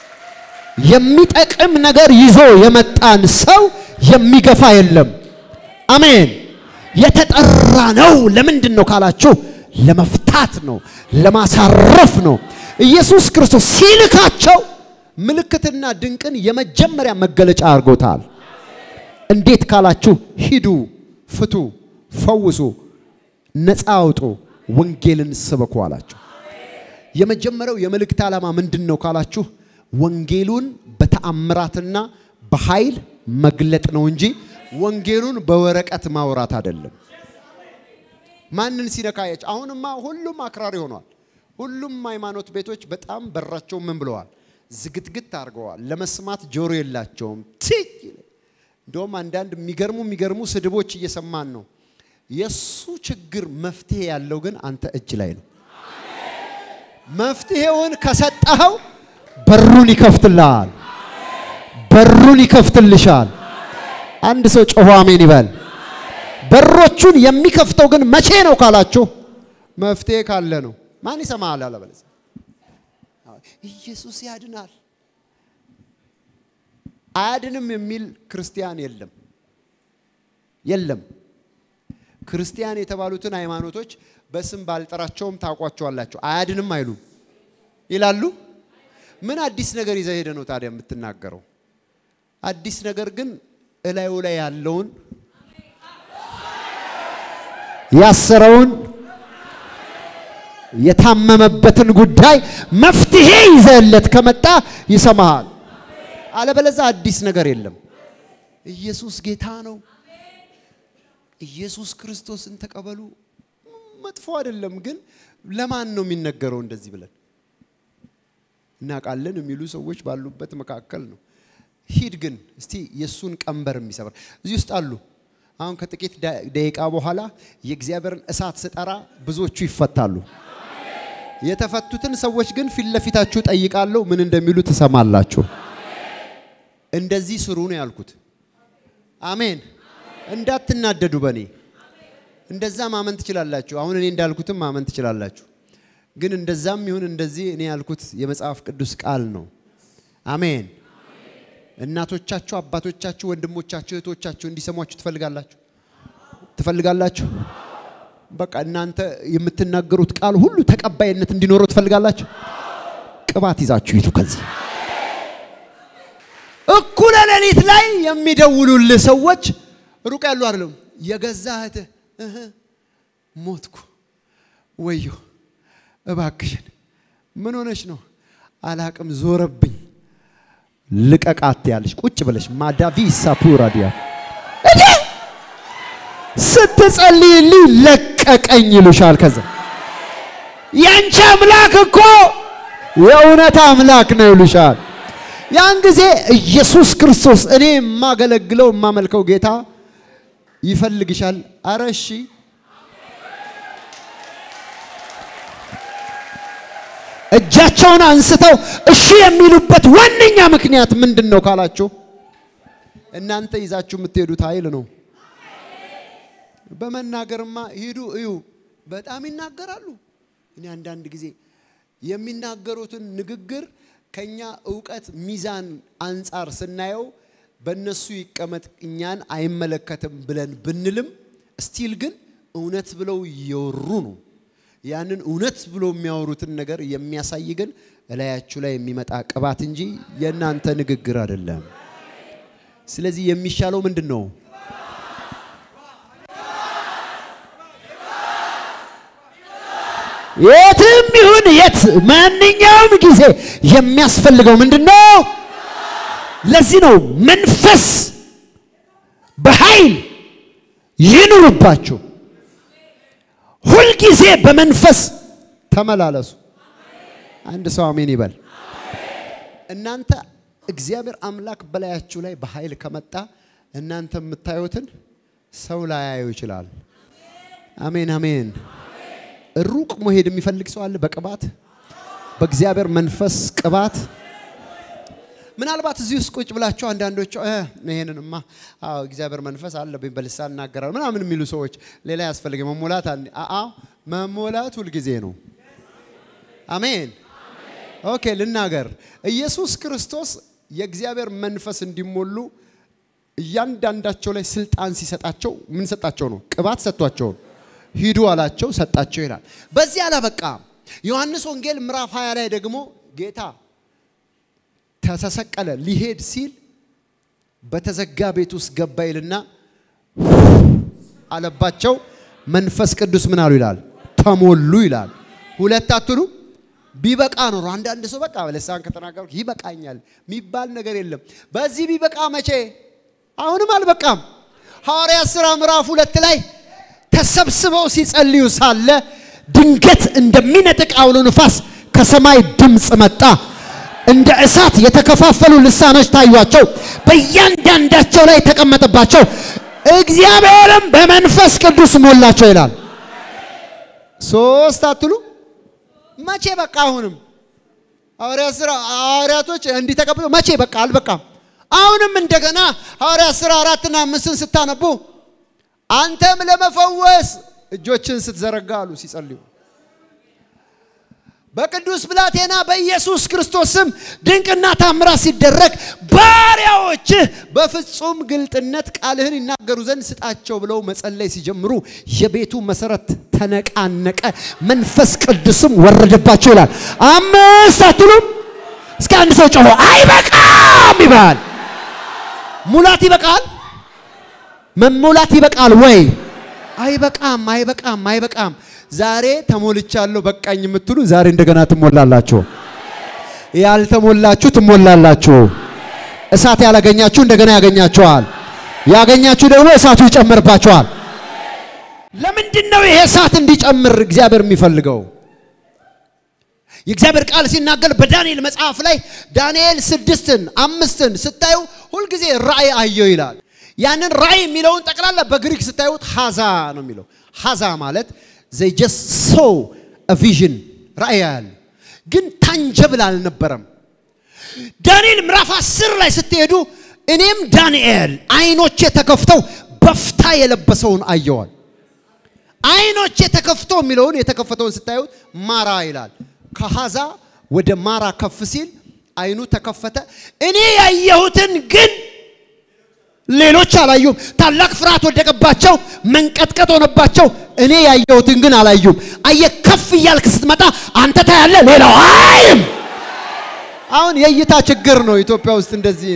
የሚጠቅም ነገር ይዞ የመጣን ሰው የሚገፋ የለም። አሜን። የተጠራ ነው። ለምንድን ነው ካላችሁ፣ ለመፍታት ነው፣ ለማሳረፍ ነው። ኢየሱስ ክርስቶስ ሲልካቸው ምልክትና ድንቅን የመጀመሪያ መገለጫ አድርጎታል። እንዴት ካላችሁ፣ ሂዱ፣ ፍቱ፣ ፈውሱ፣ ነፃ አውጡ፣ ወንጌልን ስበኩ አላቸው። የመጀመሪያው የመልእክት ዓላማ ምንድን ነው ካላችሁ፣ ወንጌሉን በተአምራትና በኃይል መግለጥ ነው እንጂ ወንጌሉን በወረቀት ማውራት አይደለም። ማንን ሲነካየች? አሁንማ ሁሉም አክራሪ ሆኗል። ሁሉም ሃይማኖት ቤቶች በጣም በራቸው ምን ብለዋል? ዝግትግት አድርገዋል። ለመስማት ጆሮ የላቸውም። ትይ እንደውም አንዳንድ የሚገርሙ የሚገርሙ ስድቦች እየሰማን ነው። የሱ ችግር መፍትሄ ያለው ግን አንተ እጅ ላይ ነው። መፍትሄውን ከሰጠኸው በሩን ይከፍትልሃል። በሩን ይከፍትልሻል። አንድ ሰው ጮሆ አሜን ይበል። በሮቹን የሚከፍተው ግን መቼ ነው ካላችሁ መፍትሄ ካለ ነው። ማን ይሰማሃል? አለበለዚያ ኢየሱስ ያድናል አያድንም የሚል ክርስቲያን የለም የለም። ክርስቲያን የተባሉትን ሃይማኖቶች በስም ባልጠራቸውም ታውቋቸዋላቸው። አያድንም አይሉም ይላሉ። ምን አዲስ ነገር ይዘህ ሄደ ነው ታዲያ የምትናገረው? አዲስ ነገር ግን እላዩ ላይ ያለውን ያሰረውን የታመመበትን ጉዳይ መፍትሄ ይዘህለት ከመጣ ይሰማሃል። አለበለዛ አዲስ ነገር የለም። ኢየሱስ ጌታ ነው። ኢየሱስ ክርስቶስን ተቀበሉ። መጥፎ አይደለም፣ ግን ለማን ነው የሚነገረው? እንደዚህ ብለን እናውቃለን የሚሉ ሰዎች ባሉበት መካከል ነው። ሂድ ግን እስቲ የእሱን ቀንበር የሚሰብር እዚህ ውስጥ አሉ። አሁን ከጥቂት ደቂቃ በኋላ የእግዚአብሔርን እሳት ስጠራ ብዙዎቹ ይፈታሉ። የተፈቱትን ሰዎች ግን ፊት ለፊታችሁ ጠይቃለሁ፣ ምን እንደሚሉ ትሰማላችሁ። እንደዚህ ስሩ ነው ያልኩት። አሜን። እንዳትናደዱ በእኔ እንደዛ ማመን ትችላላችሁ። አሁን እኔ እንዳልኩትም ማመን ትችላላችሁ። ግን እንደዛም ይሁን እንደዚህ እኔ ያልኩት የመጽሐፍ ቅዱስ ቃል ነው። አሜን። እናቶቻችሁ፣ አባቶቻችሁ፣ ወንድሞቻችሁ፣ እህቶቻችሁ እንዲሰሟችሁ ትፈልጋላችሁ ትፈልጋላችሁ። በቃ እናንተ የምትናገሩት ቃል ሁሉ ተቀባይነት እንዲኖረው ትፈልጋላችሁ። ቅባት ይዛችሁ ሂዱ ከዚህ እኩለ ሌሊት ላይ የሚደውሉልህ ሰዎች ሩቅ ያሉ አይደለም። የገዛ እህትህ እህ ሞትኩ፣ ወዮ እባክሽን፣ ምን ሆነሽ ነው? አላቅም፣ ዞረብኝ፣ ልቀቃት ያለሽ ቁጭ ብለሽ ማዳቪ ሳፑራ ዲያ እኔ ስትጸልይልኝ ለቀቀኝ ይሉሻል። ከዛ ያንቺ አምላክ እኮ የእውነት አምላክ ነው ይሉሻል። ያን ጊዜ ኢየሱስ ክርስቶስ እኔ የማገለግለው የማመልከው ጌታ ይፈልግሻል። አረ እሺ እጃቸውን አንስተው እሺ የሚሉበት ዋነኛ ምክንያት ምንድን ነው ካላችሁ እናንተ ይዛችሁ የምትሄዱት ኃይል ነው። በመናገርማ ሂዱ እዩ። በጣም ይናገራሉ። እኔ አንዳንድ ጊዜ የሚናገሩትን ንግግር ከኛ እውቀት ሚዛን አንጻር ስናየው በእነሱ ይቀመጥ እኛን አይመለከትም ብለን ብንልም ስቲል ግን እውነት ብለው እየወሩ ነው። ያንን እውነት ብሎ የሚያወሩትን ነገር የሚያሳይ ግን እላያችሁ ላይ የሚመጣ ቅባት እንጂ የእናንተ ንግግር አይደለም። ስለዚህ የሚሻለው ምንድን ነው? የትም ይሁን የት ማንኛውም ጊዜ የሚያስፈልገው ምንድን ነው? ለዚህ ነው መንፈስ በኃይል ይኑርባችሁ፣ ሁልጊዜ በመንፈስ ተመላለሱ። አንድ ሰው አሜን ይበል። እናንተ እግዚአብሔር አምላክ በላያችሁ ላይ በኃይል ከመጣ እናንተ የምታዩትን ሰው ላያዩ ይችላል። አሜን አሜን። ሩቅ መሄድ የሚፈልግ ሰው አለ? በቅባት በእግዚአብሔር መንፈስ ቅባት ምናልባት እዚህ ውስጥ ቁጭ ብላችሁ አንዳንዶቹ እ ይሄንንማ አዎ እግዚአብሔር መንፈስ አለብኝ በልሳን እናገራለሁ ምናምን የሚሉ ሰዎች ሌላ ያስፈልግ መሞላት አአ መሞላት ሁልጊዜ ነው። አሜን ኦኬ ልናገር። ኢየሱስ ክርስቶስ የእግዚአብሔር መንፈስ እንዲሞሉ እያንዳንዳቸው ላይ ስልጣን ሲሰጣቸው ምን ሰጣቸው ነው? ቅባት ሰጥቷቸው ነው። ሂዱ አላቸው፣ ሰጣቸው ይላል። በዚህ አላበቃም። ዮሐንስ ወንጌል ምዕራፍ 20 ላይ ደግሞ ጌታ ተሰቀለ ሊሄድ ሲል በተዘጋ ቤት ውስጥ ገባ ይልና አለባቸው። መንፈስ ቅዱስ ምን አሉ ይላል? ተሞሉ ይላል። ሁለት አትሉ ቢበቃ ኖሮ አንዳንድ ሰው በቃ ልሳን ከተናገርኩ ይበቃኛል የሚባል ነገር የለም። በዚህ ቢበቃ መቼ? አሁንም አልበቃም። ሐዋርያት ሥራ ምዕራፍ ሁለት ላይ ተሰብስበው ሲጸልዩ ሳለ ድንገት እንደሚነጥቅ አውሎ ንፋስ ከሰማይ ድምፅ መጣ። እንደ እሳት የተከፋፈሉ ልሳኖች ታዩአቸው፣ በእያንዳንዳቸው ላይ ተቀመጠባቸው። እግዚአብሔርም በመንፈስ ቅዱስ ሞላቸው ይላል። ሶስት አትሉ መቼ በቃ? አሁንም ሐዋርያት ሥራ ሐዋርያቶች እንዲህ ተቀብለው መቼ በቃ? አልበቃም። አሁንም እንደገና ሐዋርያት ሥራ አራትና አምስትን ስታነቡ አንተም ለመፈወስ እጆችን ስትዘረጋ አሉ ሲጸልዩ በቅዱስ ብላቴና በኢየሱስ ክርስቶስ ስም ድንቅና ታምራት ሲደረግ ባሪያዎችህ በፍጹም ግልጥነት ቃልህን ይናገሩ ዘንድ ስጣቸው ብለው መጸለይ ሲጀምሩ የቤቱ መሰረት ተነቃነቀ፣ መንፈስ ቅዱስም ወረደባቸው ይላል። አምስት አትሉም? እስከ አንድ ሰው ጮሆ አይበቃም ይባል። ሙላት ይበቃል፣ መሙላት ይበቃል ወይ? አይበቃም፣ አይበቃም፣ አይበቃም። ዛሬ ተሞልቻለሁ በቃኝ የምትሉ ዛሬ እንደገና ትሞላላችሁ። ያልተሞላችሁ ትሞላላችሁ። እሳት ያላገኛችሁ እንደገና ያገኛችኋል። ያገኛችሁ ደግሞ እሳቱ ይጨምርባችኋል። ለምንድን ነው ይሄ እሳት እንዲጨምር እግዚአብሔር የሚፈልገው? የእግዚአብሔር ቃል ሲናገር በዳንኤል መጽሐፍ ላይ ዳንኤል ስድስትን አምስትን ስታዩ ሁልጊዜ ራእይ አየው ይላል። ያንን ራእይ የሚለውን ጠቅላላ በግሪክ ስታዩት ሀዛ ነው የሚለው። ሀዛ ማለት ዘይ ጀስት ሶ ቪዥን ራእይ ያሉ ግን ታንጀብል አልነበረም። ዳንኤል ምዕራፍ አስር ላይ ስትሄዱ እኔም ዳንኤል አይኖቼ ተከፍተው በፍታ የለበሰውን አየዋል። አይኖቼ ተከፍቶ የሚለውን የተከፈተውን ስታዩት ማራ ይላል። ከሀዛ ወደ ማራ ከፍ ሲል አይኑ ተከፈተ። እኔ ያየሁትን ግን ሌሎች አላዩም። ታላቅ ፍርሃት ወደቀባቸው፣ መንቀጥቀጥ ሆነባቸው። እኔ ያየሁትን ግን አላዩም። አየ ከፍ እያልክ ስትመጣ አንተ ታያለ፣ ሌላው አይም። አሁን የእይታ ችግር ነው ኢትዮጵያ ውስጥ እንደዚህ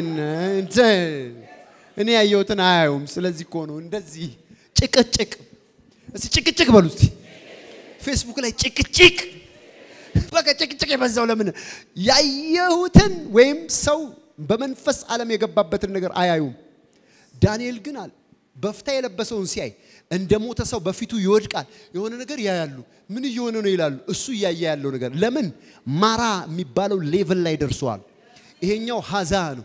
እኔ ያየሁትን አያዩም። ስለዚህ እኮ ነው እንደዚህ ጭቅጭቅ። እስቲ ጭቅጭቅ በሉ እስቲ ፌስቡክ ላይ ጭቅጭቅ በቃ ጭቅጭቅ የበዛው ለምን? ያየሁትን ወይም ሰው በመንፈስ ዓለም የገባበትን ነገር አያዩም። ዳንኤል ግን አለ በፍታ የለበሰውን ሲያይ እንደ ሞተ ሰው በፊቱ ይወድቃል። የሆነ ነገር ያያሉ። ምን እየሆነ ነው ይላሉ። እሱ እያየ ያለው ነገር ለምን ማራ የሚባለው ሌቭል ላይ ደርሰዋል። ይሄኛው ሀዛ ነው።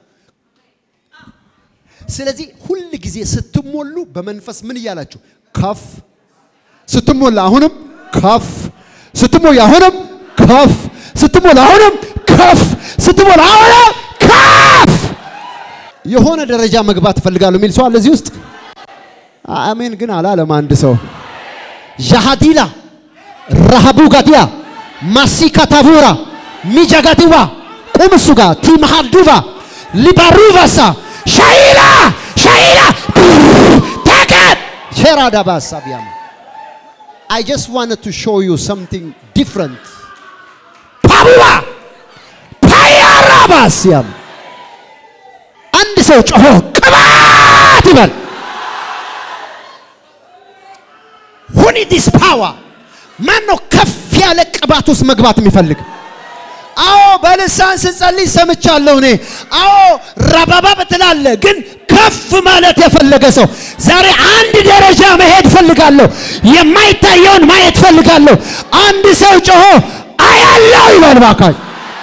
ስለዚህ ሁል ጊዜ ስትሞሉ በመንፈስ ምን እያላችሁ ከፍ ስትሞላ አሁንም ከፍ ስትሞላ አሁንም ከፍ ስትሞላ አሁንም ከፍ ስትሞላ አሁንም ከፍ የሆነ ደረጃ መግባት እፈልጋለሁ የሚል ሰው አለ እዚህ ውስጥ? አሜን ግን አላለም አንድ ሰው። ዣሃዲላ ረሃቡ ጋዲያ ማሲካታቡራ ሚጃጋዲዋ ቁም እሱ ጋር ቲምሃዱባ ሊባሩቫሳ ሻይላ ሻይላ ተቀት ሼራዳባ ሳቢያማ I just wanted to show you something different. ፓቡባ ፓያራባስያም አንድ ሰው ጮሆ ቅባ ይበል። ሁኒ ዲስ ፓወር ማን ነው ከፍ ያለ ቅባት ውስጥ መግባት የሚፈልግ? አዎ በልሳን ስጸልይ ሰምቻለሁ እኔ። አዎ ረባባ ብትላለ ግን ከፍ ማለት የፈለገ ሰው ዛሬ አንድ ደረጃ መሄድ ፈልጋለሁ። የማይታየውን ማየት ፈልጋለሁ። አንድ ሰው ጮሆ አያለው ይበል ባካች።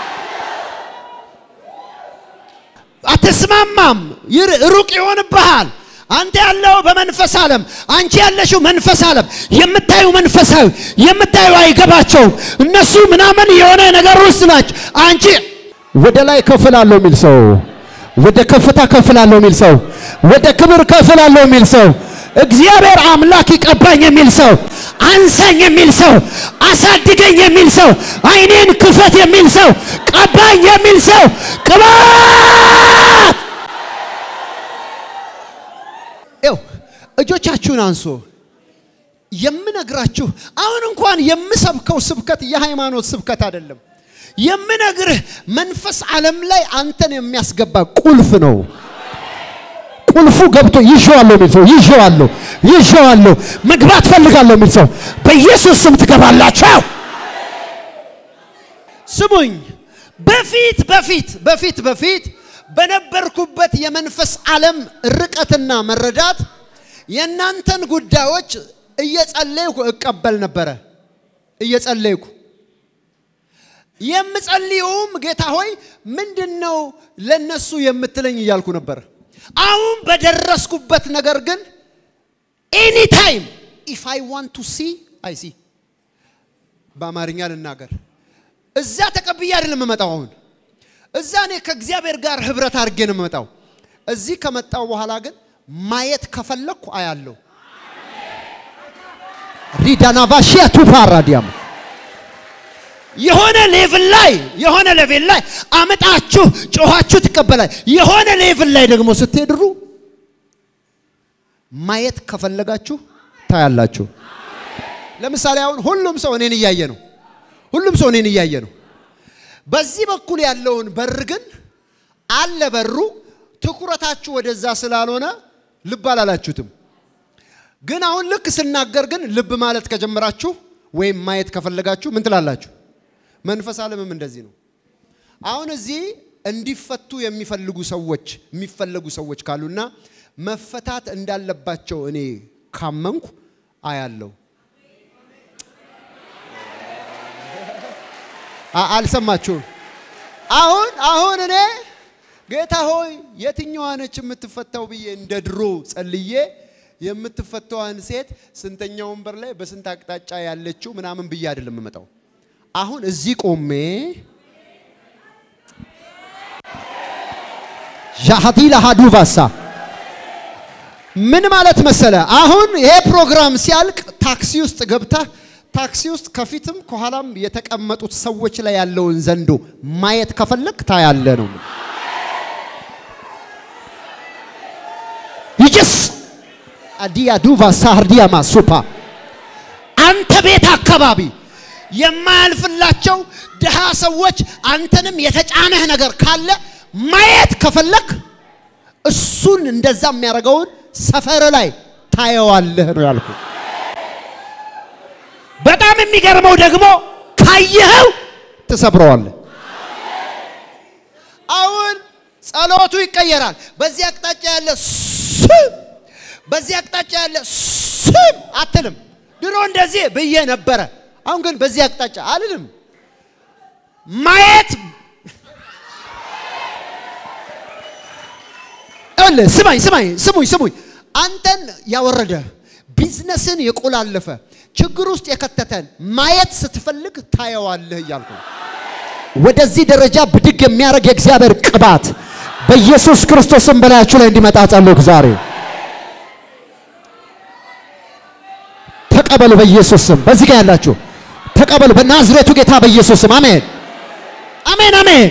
አትስማማም፣ ይር- ሩቅ ይሆንብሃል። አንተ ያለው በመንፈስ ዓለም፣ አንቺ ያለሽው መንፈስ ዓለም። የምታዩ መንፈሳዊ የምታዩ አይገባቸውም። እነሱ ምናምን የሆነ ነገር ውስጥ ናቸው። አንቺ ወደ ላይ ከፍላለሁ የሚል ሰው፣ ወደ ከፍታ ከፍላለሁ የሚል ሰው፣ ወደ ክብር ከፍላለሁ የሚል ሰው፣ እግዚአብሔር አምላክ ይቀባኝ የሚል ሰው፣ አንሳኝ የሚል ሰው፣ አሳድገኝ የሚል ሰው፣ አይኔን ክፈት የሚል ሰው፣ ቀባኝ የሚል ሰው ቅባት ይው እጆቻችሁን አንሶ የምነግራችሁ አሁን እንኳን የምሰብከው ስብከት የሃይማኖት ስብከት አይደለም። የምነግርህ መንፈስ ዓለም ላይ አንተን የሚያስገባ ቁልፍ ነው። ቁልፉ ገብቶ ይዤዋለሁ የሚል ሰው ይዤዋለሁ፣ ይዤዋለሁ መግባት ፈልጋለሁ የሚል ሰው በኢየሱስ ስም ትገባላችሁ። ስሙኝ፣ በፊት በፊት በፊት በፊት በነበርኩበት የመንፈስ ዓለም ርቀትና መረዳት የእናንተን ጉዳዮች እየጸለይኩ እቀበል ነበረ። እየጸለይኩ የምጸልየውም ጌታ ሆይ ምንድን ነው ለነሱ የምትለኝ እያልኩ ነበር። አሁን በደረስኩበት ነገር ግን ኤኒ ታይም ኢፍ አይ ዋንት ቱ ሲ አይ ሲ በአማርኛ ልናገር እዛ ተቀብዬ አይደለም የምመጣው አሁን እዛ እኔ ከእግዚአብሔር ጋር ህብረት አድርጌ ነው የምመጣው። እዚህ ከመጣው በኋላ ግን ማየት ከፈለኩ አያለሁ። ሪዳናቫሺያ ቱፓራዲያም የሆነ ሌቭል ላይ የሆነ ሌቭል ላይ አመጣችሁ ጮኻችሁ ትቀበላል። የሆነ ሌቭል ላይ ደግሞ ስትሄድሩ ማየት ከፈለጋችሁ ታያላችሁ። ለምሳሌ አሁን ሁሉም ሰው እኔን እያየ ነው። ሁሉም ሰው እኔን እያየ ነው። በዚህ በኩል ያለውን በር ግን አለ በሩ። ትኩረታችሁ ወደዛ ስላልሆነ ልብ አላላችሁትም። ግን አሁን ልክ ስናገር ግን ልብ ማለት ከጀመራችሁ ወይም ማየት ከፈለጋችሁ ምን ትላላችሁ? መንፈስ ዓለምም እንደዚህ ነው። አሁን እዚህ እንዲፈቱ የሚፈልጉ ሰዎች የሚፈለጉ ሰዎች ካሉና መፈታት እንዳለባቸው እኔ ካመንኩ አያለሁ። አ- አልሰማችሁም? አሁን አሁን እኔ ጌታ ሆይ የትኛዋ ነች የምትፈታው ብዬ እንደ ድሮ ጸልዬ የምትፈታዋን ሴት ስንተኛ ወንበር ላይ በስንት አቅጣጫ ያለችው ምናምን ብዬ አይደለም የምመጣው። አሁን እዚህ ቆሜ ዣሃዲ ለሃዱ ቫሳ ምን ማለት መሰለ፣ አሁን ይሄ ፕሮግራም ሲያልቅ ታክሲ ውስጥ ገብተህ ታክሲ ውስጥ ከፊትም ከኋላም የተቀመጡት ሰዎች ላይ ያለውን ዘንዶ ማየት ከፈለግ ታያለ ነው። ይጅስ አዲያ ዱቫ ሳርዲያ ማሱፓ አንተ ቤት አካባቢ የማያልፍላቸው ድሃ ሰዎች አንተንም የተጫነህ ነገር ካለ ማየት ከፈለግ እሱን እንደዛ የሚያደርገውን ሰፈር ላይ ታየዋለህ ነው ያልኩ። በጣም የሚገርመው ደግሞ ካየኸው ትሰብረዋለህ። አሁን ጸሎቱ ይቀየራል። በዚህ አቅጣጫ ያለ ስም፣ በዚህ አቅጣጫ ያለ ስም አትልም። ድሮ እንደዚህ ብዬ ነበረ። አሁን ግን በዚህ አቅጣጫ አልልም። ማየት እለ ስማኝ ስማኝ ስሙኝ ስሙኝ አንተን ያወረደ ቢዝነስን የቆላለፈ ችግር ውስጥ የከተተን ማየት ስትፈልግ ታየዋለህ እያልኩ ነው። ወደዚህ ደረጃ ብድግ የሚያደርግ የእግዚአብሔር ቅባት በኢየሱስ ክርስቶስም በላያችሁ ላይ እንዲመጣ ጸልዩ። ዛሬ ተቀበሉ። በኢየሱስ ስም በዚህ ጋር ያላችሁ ተቀበሉ። በናዝሬቱ ጌታ በኢየሱስ ስም አሜን፣ አሜን፣ አሜን።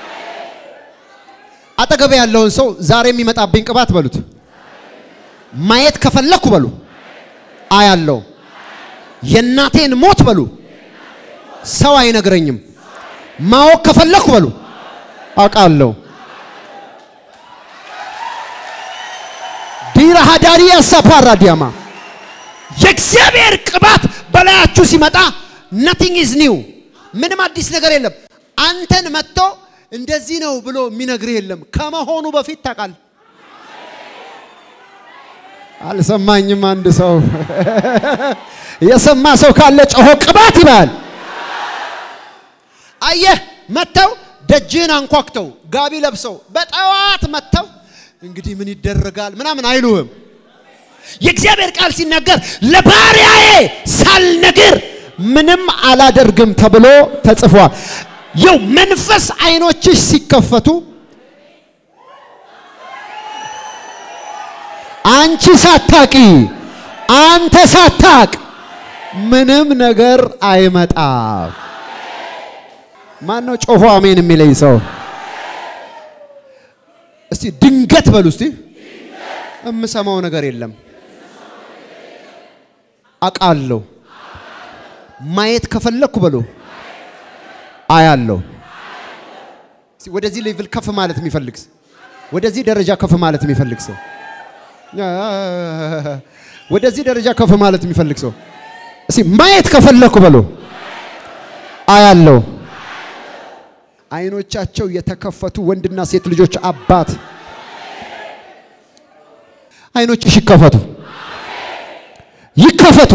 አጠገብ ያለውን ሰው ዛሬ የሚመጣብኝ ቅባት በሉት። ማየት ከፈለኩ በሉ አያለው። የእናቴን ሞት በሉ ሰው አይነግረኝም። ማወቅ ከፈለኩ በሉ አውቃለሁ። ሃዳሪያ ሳፓራዲያማ የእግዚአብሔር ቅባት በላያችሁ ሲመጣ ነቲንግ ኢዝ ኒው፣ ምንም አዲስ ነገር የለም። አንተን መጥቶ እንደዚህ ነው ብሎ የሚነግርህ የለም። ከመሆኑ በፊት ታውቃል። አልሰማኝም። አንድ ሰው የሰማ ሰው ካለ ጮሆ ቅባት ይባል። አየህ መጥተው ደጅህን አንኳክተው ጋቢ ለብሰው በጠዋት መጥተው እንግዲህ ምን ይደረጋል ምናምን አይሉህም። የእግዚአብሔር ቃል ሲናገር ለባሪያዬ ሳልነግር ምንም አላደርግም ተብሎ ተጽፏል። የው መንፈስ አይኖችሽ ሲከፈቱ አንቺ ሳታቂ አንተ ሳታቅ ምንም ነገር አይመጣም። ማን ነው ጮሆ አሜን የሚለኝ ሰው? እስቲ ድንገት በሉ እስቲ። የምሰማው ነገር የለም አቃለሁ። ማየት ከፈለኩ በሉ አያለሁ። እስቲ ወደዚህ ሌቭል ከፍ ማለት የሚፈልግ ሰው፣ ወደዚህ ደረጃ ከፍ ማለት የሚፈልግ ሰው፣ ወደዚህ ደረጃ ከፍ ማለት የሚፈልግ ሰው እስቲ ማየት ከፈለኩ በሉ አያለሁ። አይኖቻቸው የተከፈቱ ወንድና ሴት ልጆች አባት አይኖችሽ ይከፈቱ ይከፈቱ።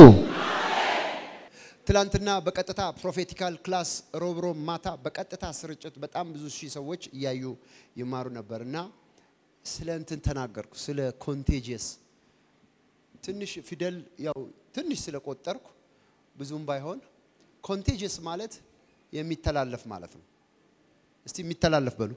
ትላንትና በቀጥታ ፕሮፌቲካል ክላስ ሮብ ሮብ ማታ በቀጥታ ስርጭት በጣም ብዙ ሺህ ሰዎች እያዩ ይማሩ ነበር እና ስለ እንትን ተናገርኩ፣ ስለ ኮንቴጂየስ ትንሽ ፊደል ያው ትንሽ ስለቆጠርኩ ብዙም ባይሆን ኮንቴጂየስ ማለት የሚተላለፍ ማለት ነው። እስቲ የሚተላለፍ በሉ።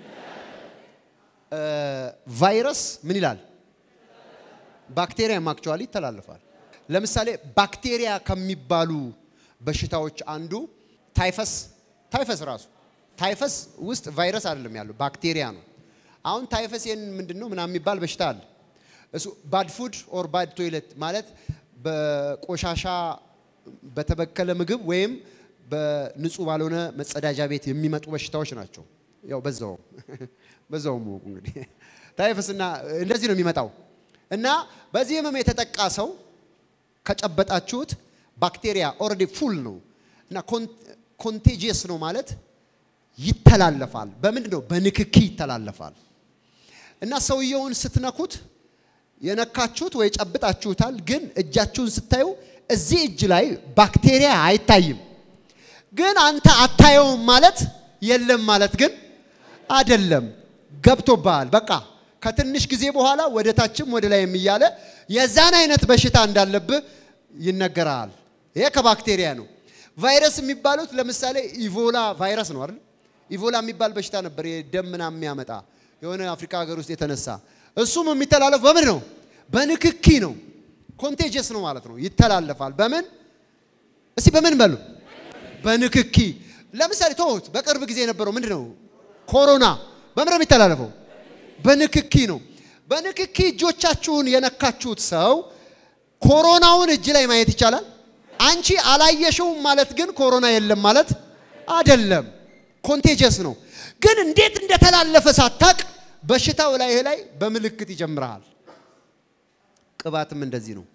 ቫይረስ ምን ይላል? ባክቴሪያም አክቹዋሊ ይተላለፋል። ለምሳሌ ባክቴሪያ ከሚባሉ በሽታዎች አንዱ ታይፈስ ታይፈስ ራሱ ታይፈስ ውስጥ ቫይረስ አይደለም ያለው ባክቴሪያ ነው። አሁን ታይፈስ ይህን ምንድን ነው ምናምን የሚባል በሽታ አለ። እሱ ባድ ፉድ ኦር ባድ ቶይለት ማለት በቆሻሻ በተበከለ ምግብ ወይም በንጹህ ባልሆነ መጸዳጃ ቤት የሚመጡ በሽታዎች ናቸው። ያው በዛው በዛው እንግዲህ ታይፈስና እንደዚህ ነው የሚመጣው እና በዚህ ህመም የተጠቃ ሰው ከጨበጣችሁት ባክቴሪያ ኦልሬዲ ፉል ነው እና ኮንቴጂየስ ነው ማለት ይተላለፋል። በምንድን ነው? በንክኪ ይተላለፋል። እና ሰውየውን ስትነኩት የነካችሁት ወይ ጨብጣችሁታል፣ ግን እጃችሁን ስታዩ እዚህ እጅ ላይ ባክቴሪያ አይታይም። ግን አንተ አታየውም ማለት የለም ማለት ግን አደለም። ገብቶብሃል። በቃ ከትንሽ ጊዜ በኋላ ወደ ታችም ወደ ላይም እያለ የዛን አይነት በሽታ እንዳለብህ ይነገራል። ይሄ ከባክቴሪያ ነው። ቫይረስ የሚባሉት ለምሳሌ ኢቮላ ቫይረስ ነው አይደል? ኢቮላ የሚባል በሽታ ነበር፣ የደም ምናምን የሚያመጣ የሆነ አፍሪካ ሀገር ውስጥ የተነሳ እሱም የሚተላለፍ በምን ነው? በንክኪ ነው። ኮንቴጀስ ነው ማለት ነው። ይተላለፋል። በምን እስቲ በምን በሉ በንክኪ ለምሳሌ ተውት። በቅርብ ጊዜ የነበረው ምንድን ነው? ኮሮና በምን ነው የሚተላለፈው? በንክኪ ነው። በንክኪ እጆቻችሁን የነካችሁት ሰው ኮሮናውን እጅ ላይ ማየት ይቻላል። አንቺ አላየሽውም ማለት ግን ኮሮና የለም ማለት አይደለም። ኮንቴጀስ ነው። ግን እንዴት እንደተላለፈ ሳታቅ በሽታው ላይ ላይ በምልክት ይጀምርሃል። ቅባትም እንደዚህ ነው።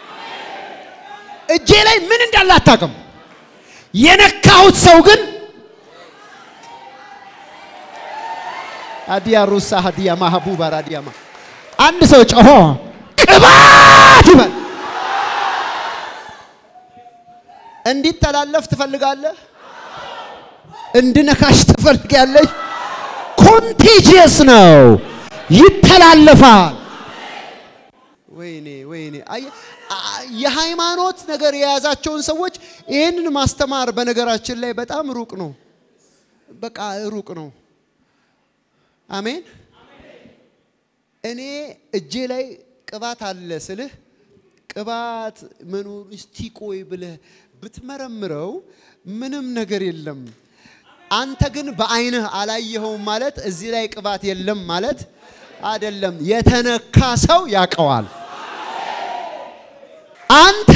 እጄ ላይ ምን እንዳለ አታውቅም። የነካሁት ሰው ግን አዲያ ሩሳ ሀዲያ ማህቡባ ራዲያማ አንድ ሰው ጮሆ ቅባት ይበል። እንዲተላለፍ ትፈልጋለህ? እንድነካሽ ትፈልጊያለሽ? ኮንቴጂየስ ነው፣ ይተላለፋል። ወይኔ ወይኔ! የሃይማኖት ነገር የያዛቸውን ሰዎች ይህንን ማስተማር በነገራችን ላይ በጣም ሩቅ ነው። በቃ ሩቅ ነው። አሜን። እኔ እጄ ላይ ቅባት አለ ስልህ ቅባት መኖር እስቲ ቆይ ብለህ ብትመረምረው ምንም ነገር የለም። አንተ ግን በአይንህ አላየኸውም ማለት እዚህ ላይ ቅባት የለም ማለት አይደለም። የተነካ ሰው ያውቀዋል። አንተ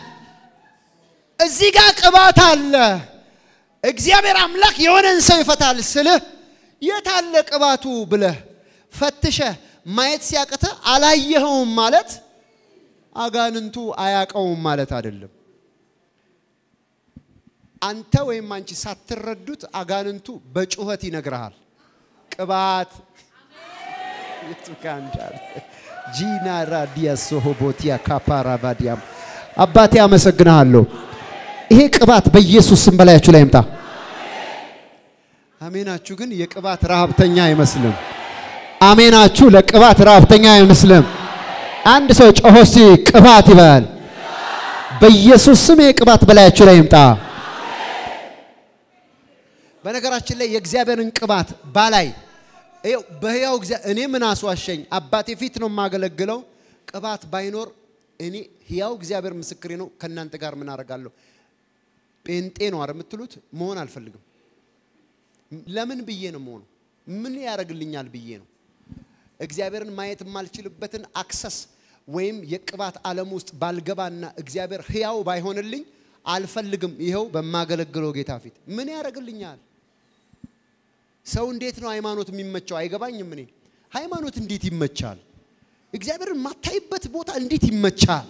እዚህ ጋር ቅባት አለ፣ እግዚአብሔር አምላክ የሆነን ሰው ይፈታል ስልህ የታለ ቅባቱ ብለህ ፈትሸህ ማየት ሲያቅተ አላየኸውም ማለት አጋንንቱ አያቀውም ማለት አይደለም። አንተ ወይም አንቺ ሳትረዱት አጋንንቱ በጩኸት ይነግርሃል። ቅባት ጂና ራዲያ ሶሆቦቲያ ካፓራ ባዲያም አባቴ አመሰግንሃለሁ። ይሄ ቅባት በኢየሱስ ስም በላያችሁ ላይ ይምጣ። አሜናችሁ ግን የቅባት ረሃብተኛ አይመስልም። አሜናችሁ ለቅባት ረሃብተኛ አይመስልም። አንድ ሰው ጮሆ እስቲ ቅባት ይበል። በኢየሱስ ስም ይሄ ቅባት በላያችሁ ላይ ይምጣ። በነገራችን ላይ የእግዚአብሔርን ቅባት ባላይ ይኸው በሕያው እኔ ምን አስዋሸኝ? አባቴ ፊት ነው የማገለግለው። ቅባት ባይኖር እኔ ሕያው እግዚአብሔር ምስክሬ ነው። ከእናንተ ጋር ምን አደርጋለሁ? ጴንጤ ነው አይደል የምትሉት? መሆን አልፈልግም። ለምን ብዬ ነው መሆኑ? ምን ያደርግልኛል ብዬ ነው። እግዚአብሔርን ማየት የማልችልበትን አክሰስ ወይም የቅባት ዓለም ውስጥ ባልገባና እግዚአብሔር ሕያው ባይሆንልኝ አልፈልግም። ይኸው በማገለግለው ጌታ ፊት ምን ያደርግልኛል? ሰው እንዴት ነው ሃይማኖት የሚመቸው? አይገባኝም። እኔ ሃይማኖት እንዴት ይመቻል? እግዚአብሔርን ማታይበት ቦታ እንዴት ይመቻል?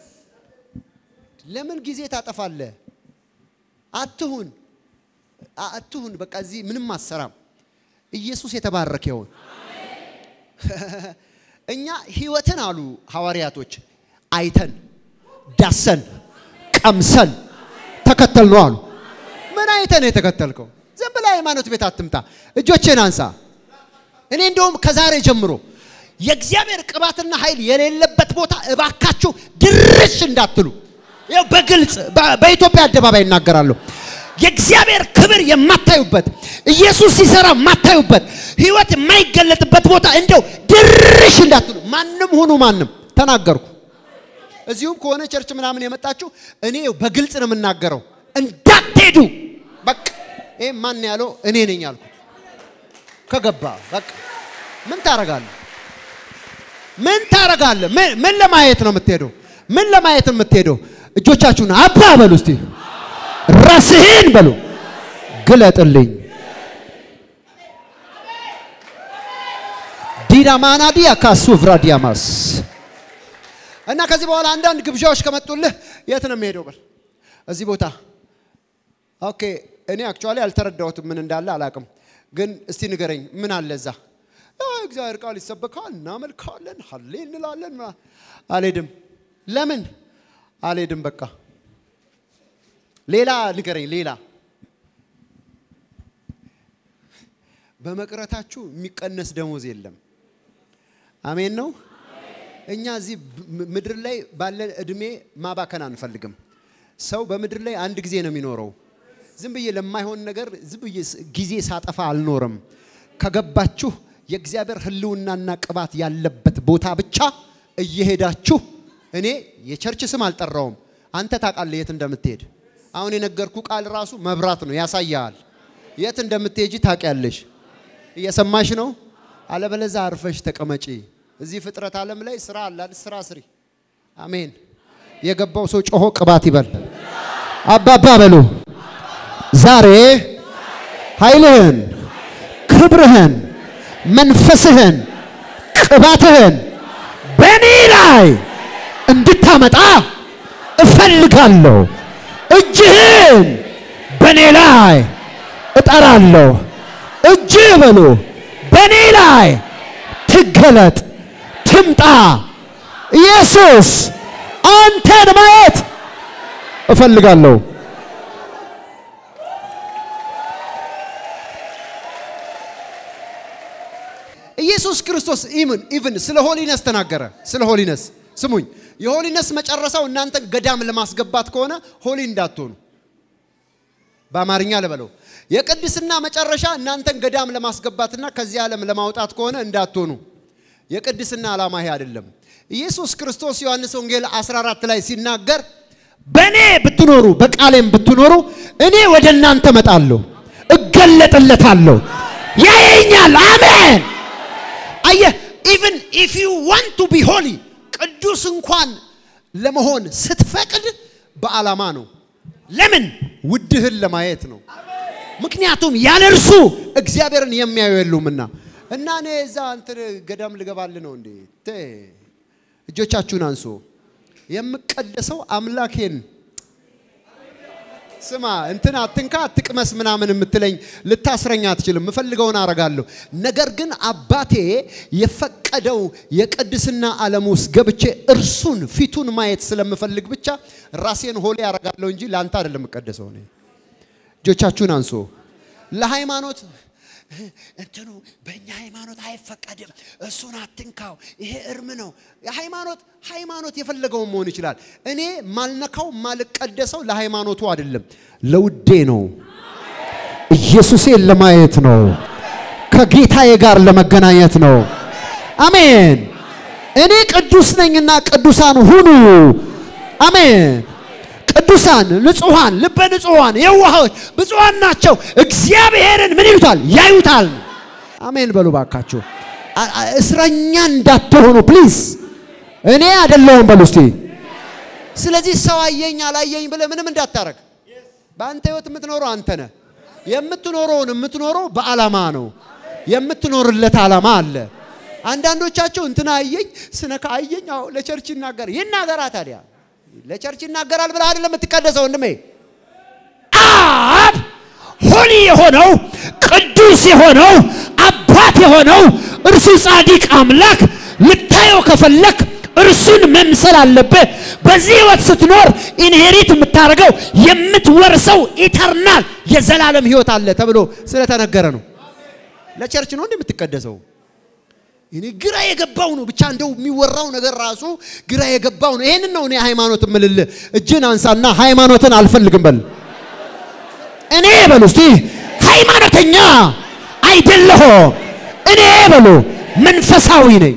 ለምን ጊዜ ታጠፋለህ? አትሁን አትሁን። በቃ እዚህ ምንም አሰራም። ኢየሱስ የተባረከ ይሁን። እኛ ህይወትን አሉ ሐዋርያቶች አይተን ዳሰን ቀምሰን ተከተል ነው አሉ። ምን አይተን የተከተልከው? ዝም ብለህ ሃይማኖት ቤት አትምጣ። እጆቼን አንሳ። እኔ እንደውም ከዛሬ ጀምሮ የእግዚአብሔር ቅባትና ኃይል የሌለበት ቦታ እባካችሁ ድርሽ እንዳትሉ። ይኸው በግልጽ በኢትዮጵያ አደባባይ እናገራለሁ። የእግዚአብሔር ክብር የማታዩበት ኢየሱስ ሲሰራ የማታዩበት ህይወት የማይገለጥበት ቦታ እንደው ድርሽ እንዳትሉ። ማንም ሁኑ ማንም ተናገርኩ። እዚሁም ከሆነ ቸርች ምናምን የመጣችሁ እኔ በግልጽ ነው የምናገረው፣ እንዳትሄዱ። በቃ ይሄ ማን ያለው እኔ ነኝ ያልኩት። ከገባ በቃ ምን ታረጋለህ? ምን ታረጋለህ? ምን ለማየት ነው የምትሄደው? ምን ለማየት ነው የምትሄደው? እጆቻችሁን አባ በሉ እስቲ ራስህን በሉ ግለጥልኝ። ዲዳማናዲያ ካሱ ቭራዲያማስ እና ከዚህ በኋላ አንዳንድ ግብዣዎች ከመጡልህ የት ነው የሚሄደው? በል እዚህ ቦታ። ኦኬ እኔ አክቹዋሊ አልተረዳሁትም፣ ምን እንዳለ አላቅም። ግን እስቲ ንገረኝ፣ ምን አለ እዛ? እግዚአብሔር ቃል ይሰበካል፣ እናመልካለን፣ ሀሌ እንላለን። አልሄድም። ለምን አልሄድም? በቃ ሌላ ንገረኝ። ሌላ በመቅረታችሁ የሚቀነስ ደሞዝ የለም። አሜን ነው። እኛ እዚህ ምድር ላይ ባለን እድሜ ማባከን አንፈልግም። ሰው በምድር ላይ አንድ ጊዜ ነው የሚኖረው። ዝም ብዬ ለማይሆን ነገር ዝም ብዬ ጊዜ ሳጠፋ አልኖርም። ከገባችሁ የእግዚአብሔር ሕልውናና ቅባት ያለበት ቦታ ብቻ እየሄዳችሁ እኔ የቸርች ስም አልጠራውም። አንተ ታውቃለህ የት እንደምትሄድ። አሁን የነገርኩ ቃል ራሱ መብራት ነው፣ ያሳያል። የት እንደምትሄጂ ታውቂያለሽ። እየሰማሽ ነው። አለበለዛ አርፈሽ ተቀመጪ። እዚህ ፍጥረት ዓለም ላይ ስራ አላል፣ ስራ ስሪ። አሜን። የገባው ሰው ጮሆ ቅባት ይበል። አባባ በሉ። ዛሬ ኃይልህን፣ ክብርህን፣ መንፈስህን፣ ቅባትህን በእኔ ላይ እንድታመጣ እፈልጋለሁ። እጅህን በእኔ ላይ እጠራለሁ። እጅህ በሉ በእኔ ላይ ትገለጥ፣ ትምጣ። ኢየሱስ አንተን ማየት እፈልጋለሁ። ኢየሱስ ክርስቶስ ኢምን ኢቭን ስለ ሆሊነስ ተናገረ። ስለ ሆሊነስ ስሙኝ። የሆሊነስ መጨረሻው እናንተን ገዳም ለማስገባት ከሆነ ሆሊ እንዳትሆኑ በአማርኛ ልበለው። የቅድስና መጨረሻ እናንተን ገዳም ለማስገባትና ከዚህ ዓለም ለማውጣት ከሆነ እንዳትሆኑ። የቅድስና ዓላማ ይሄ አይደለም። ኢየሱስ ክርስቶስ ዮሐንስ ወንጌል 14 ላይ ሲናገር በእኔ ብትኖሩ በቃሌም ብትኖሩ እኔ ወደ እናንተ መጣለሁ፣ እገለጥለታለሁ፣ ያየኛል። አሜን። አየህ ኢቭን ኢፍ ዩ ዋንት ቱ ቢ ሆሊ ቅዱስ እንኳን ለመሆን ስትፈቅድ በዓላማ ነው። ለምን? ውድህን ለማየት ነው። ምክንያቱም ያለ እርሱ እግዚአብሔርን የሚያዩ የሉምና። እና እኔ እዛ እንትን ገዳም ልገባል ነው እንዴ? ቴ እጆቻችሁን አንሶ የምቀደሰው አምላኬን ስማ እንትን አትንካ አትቅመስ ምናምን የምትለኝ ልታስረኝ አትችልም። የምፈልገውን አረጋለሁ። ነገር ግን አባቴ የፈቀደው የቅድስና ዓለም ውስጥ ገብቼ እርሱን ፊቱን ማየት ስለምፈልግ ብቻ ራሴን ሆሌ አረጋለሁ እንጂ ለአንተ አይደለም የምቀደሰው። እኔ እጆቻችሁን አንሶ ለሃይማኖት እንትኑ በእኛ ሃይማኖት አይፈቀድም፣ እሱን አትንካው፣ ይሄ እርም ነው። ሃይማኖት ሃይማኖት የፈለገውን መሆን ይችላል። እኔ ማልነካው ማልቀደሰው ለሃይማኖቱ አይደለም፣ ለውዴ ነው። ኢየሱሴን ለማየት ነው። ከጌታዬ ጋር ለመገናኘት ነው። አሜን። እኔ ቅዱስ ነኝና ቅዱሳን ሁኑ። አሜን። ቅዱሳን ንጹሐን፣ ልበ ንጹሐን፣ የዋሆች ብፁዓን ናቸው፣ እግዚአብሔርን ምን ይሉታል? ያዩታል። አሜን በሉ ባካችሁ። እስረኛ እንዳትሆኑ ፕሊዝ። እኔ አይደለሁም በሉ እስቲ። ስለዚህ ሰው አየኝ አላየኝ ብለህ ምንም እንዳታረግ። በአንተ ህይወት የምትኖረው አንተ ነህ። የምትኖረውን የምትኖረው በዓላማ ነው። የምትኖርለት ዓላማ አለ። አንዳንዶቻቸው እንትና አየኝ ስነካ አየኝ፣ አዎ ለቸርች ይናገር ይናገራ ታዲያ ለቸርች ይናገራል ብለህ አይደለም የምትቀደሰው ወንድሜ። አብ ሆሊ የሆነው ቅዱስ የሆነው አባት የሆነው እርሱ ጻድቅ አምላክ ልታየው ከፈለክ እርሱን መምሰል አለብህ። በዚህ ህይወት ስትኖር ኢንሄሪት የምታደርገው የምትወርሰው ኢተርናል የዘላለም ህይወት አለ ተብሎ ስለተነገረ ነው። ለቸርች ነው እንዴ የምትቀደሰው? እኔ ግራ የገባው ነው። ብቻ እንደው የሚወራው ነገር ራሱ ግራ የገባው ነው። ይሄንን ነው እኔ ሃይማኖት የምልልህ። እጅን አንሳና ሃይማኖትን አልፈልግም በል። እኔ በሉ እስቲ ሃይማኖተኛ አይደለሁም። እኔ በሉ መንፈሳዊ ነኝ።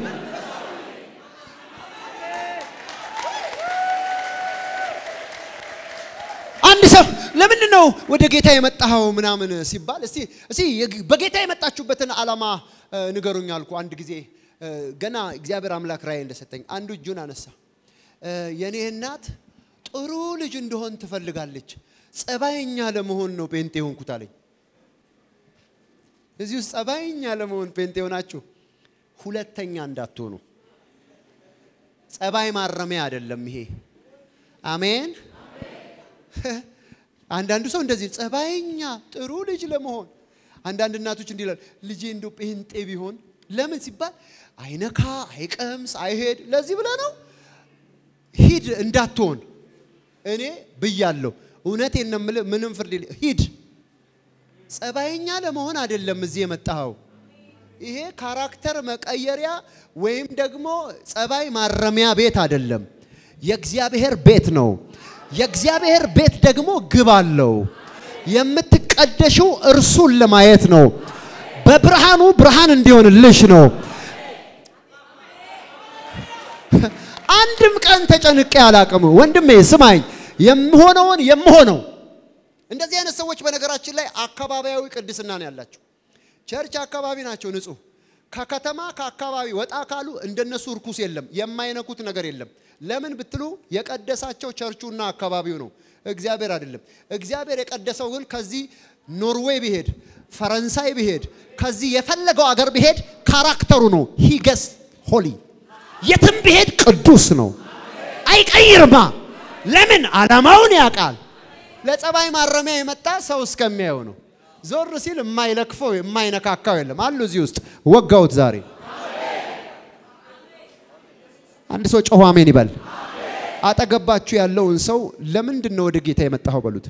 አንድ ሰው ለምንድን ነው ወደ ጌታ የመጣኸው ምናምን ሲባል እስቲ እስቲ በጌታ የመጣችሁበትን ዓላማ ንገሩኝ አልኩ። አንድ ጊዜ ገና እግዚአብሔር አምላክ ራእይ እንደሰጠኝ አንዱ እጁን አነሳ። የኔ እናት ጥሩ ልጅ እንደሆን ትፈልጋለች፣ ጸባይኛ ለመሆን ነው ጴንጤ ሆንኩት አለኝ። እዚህ ውስጥ ጸባይኛ ለመሆን ጴንጤ ሆናችሁ ሁለተኛ እንዳትሆኑ። ጸባይ ማረሚያ አይደለም ይሄ። አሜን። አንዳንዱ ሰው እንደዚህ ጸባይኛ ጥሩ ልጅ ለመሆን አንዳንድ እናቶች እንዲህ ይላል፣ ልጄ እንደው ጴንጤ ቢሆን ለምን ሲባል አይነካ፣ አይቀምስ፣ አይሄድ። ለዚህ ብለህ ነው ሂድ እንዳትሆን። እኔ ብያለሁ፣ እውነቴን ነው የምልህ። ምንም ፍርድ ሂድ። ጸባይኛ ለመሆን አይደለም እዚህ የመጣኸው። ይሄ ካራክተር መቀየሪያ ወይም ደግሞ ጸባይ ማረሚያ ቤት አይደለም፣ የእግዚአብሔር ቤት ነው። የእግዚአብሔር ቤት ደግሞ ግብ አለው። የምትቀደሽው እርሱን ለማየት ነው። በብርሃኑ ብርሃን እንዲሆንልሽ ነው። አንድም ቀን ተጨንቄ አላቅም። ወንድሜ ስማኝ፣ የምሆነውን የምሆነው እንደዚህ አይነት ሰዎች በነገራችን ላይ አካባቢያዊ ቅድስና ነው ያላቸው። ቸርች አካባቢ ናቸው ንጹህ። ከከተማ ከአካባቢ ወጣ ካሉ እንደነሱ እርኩስ የለም፣ የማይነኩት ነገር የለም። ለምን ብትሉ የቀደሳቸው ቸርቹና አካባቢው ነው፣ እግዚአብሔር አይደለም። እግዚአብሔር የቀደሰው ግን ከዚህ ኖርዌይ ቢሄድ ፈረንሳይ ቢሄድ ከዚህ የፈለገው አገር ቢሄድ ካራክተሩ ነው። ሂገስ ሆሊ የትም ቢሄድ ቅዱስ ነው። አይቀይርማ። ለምን? ዓላማውን ያውቃል። ለጸባይ ማረሚያ የመጣ ሰው እስከሚያየው ነው። ዞር ሲል የማይለክፈው የማይነካካው የለም። አሉ እዚህ ውስጥ ወጋውት ዛሬ አንድ ሰው ጮሆ አሜን ይበል። አጠገባችሁ ያለውን ሰው ለምንድን ነው ወደ ጌታ የመጣኸው በሉት።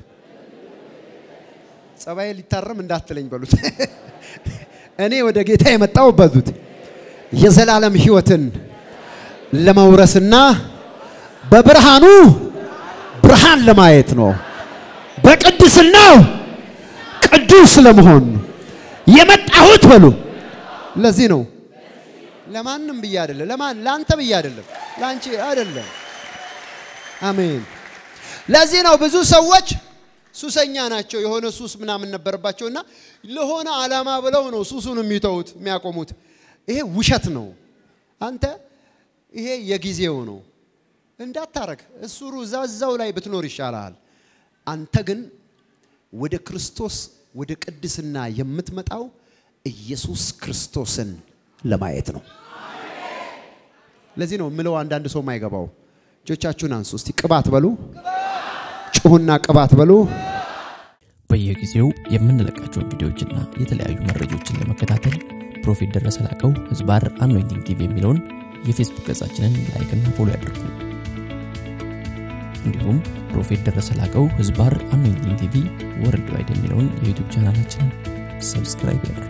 ጸባይ ሊታረም እንዳትለኝ በሉት። እኔ ወደ ጌታ የመጣው በሉት የዘላለም ሕይወትን ለመውረስና በብርሃኑ ብርሃን ለማየት ነው። በቅድስናው ቅዱስ ለመሆን የመጣሁት በሉ። ለዚህ ነው ለማንም ብዬ አይደለም፣ ለማን ለአንተ ብዬ አይደለም፣ ለአንቺ አይደለም። አሜን። ለዚህ ነው ብዙ ሰዎች ሱሰኛ ናቸው። የሆነ ሱስ ምናምን ነበረባቸውና ለሆነ ዓላማ ብለው ነው ሱሱን የሚተዉት የሚያቆሙት። ይሄ ውሸት ነው። አንተ ይሄ የጊዜው ነው እንዳታረግ። እሱ ዛዛው ላይ ብትኖር ይሻላል። አንተ ግን ወደ ክርስቶስ ወደ ቅድስና የምትመጣው ኢየሱስ ክርስቶስን ለማየት ነው። ለዚህ ነው ምለው አንዳንድ ሰው ማይገባው። እጆቻችሁን አንሱ እስቲ ቅባት በሉ፣ ጩሁና ቅባት በሉ። በየጊዜው የምንለቃቸውን ቪዲዮዎችና የተለያዩ መረጃዎችን ለመከታተል ፕሮፌት ደረሰ ላቀው ህዝባር አኖይንቲንግ ቲቪ የሚለውን የፌስቡክ ገጻችንን ላይክና ፎሎ ያድርጉ። እንዲሁም ፕሮፌት ደረሰ ላቀው ህዝባር አኖይንቲንግ ቲቪ ወርልድ ዋይድ የሚለውን የዩቱብ ቻናላችንን ሰብስክራይብ ያድርጉ።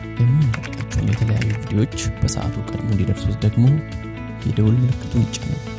የምንለቃቸውን የተለያዩ ቪዲዮዎች በሰዓቱ ቀድሞ እንዲደርሱት ደግሞ የደውል ምልክቱን ይጫኑ።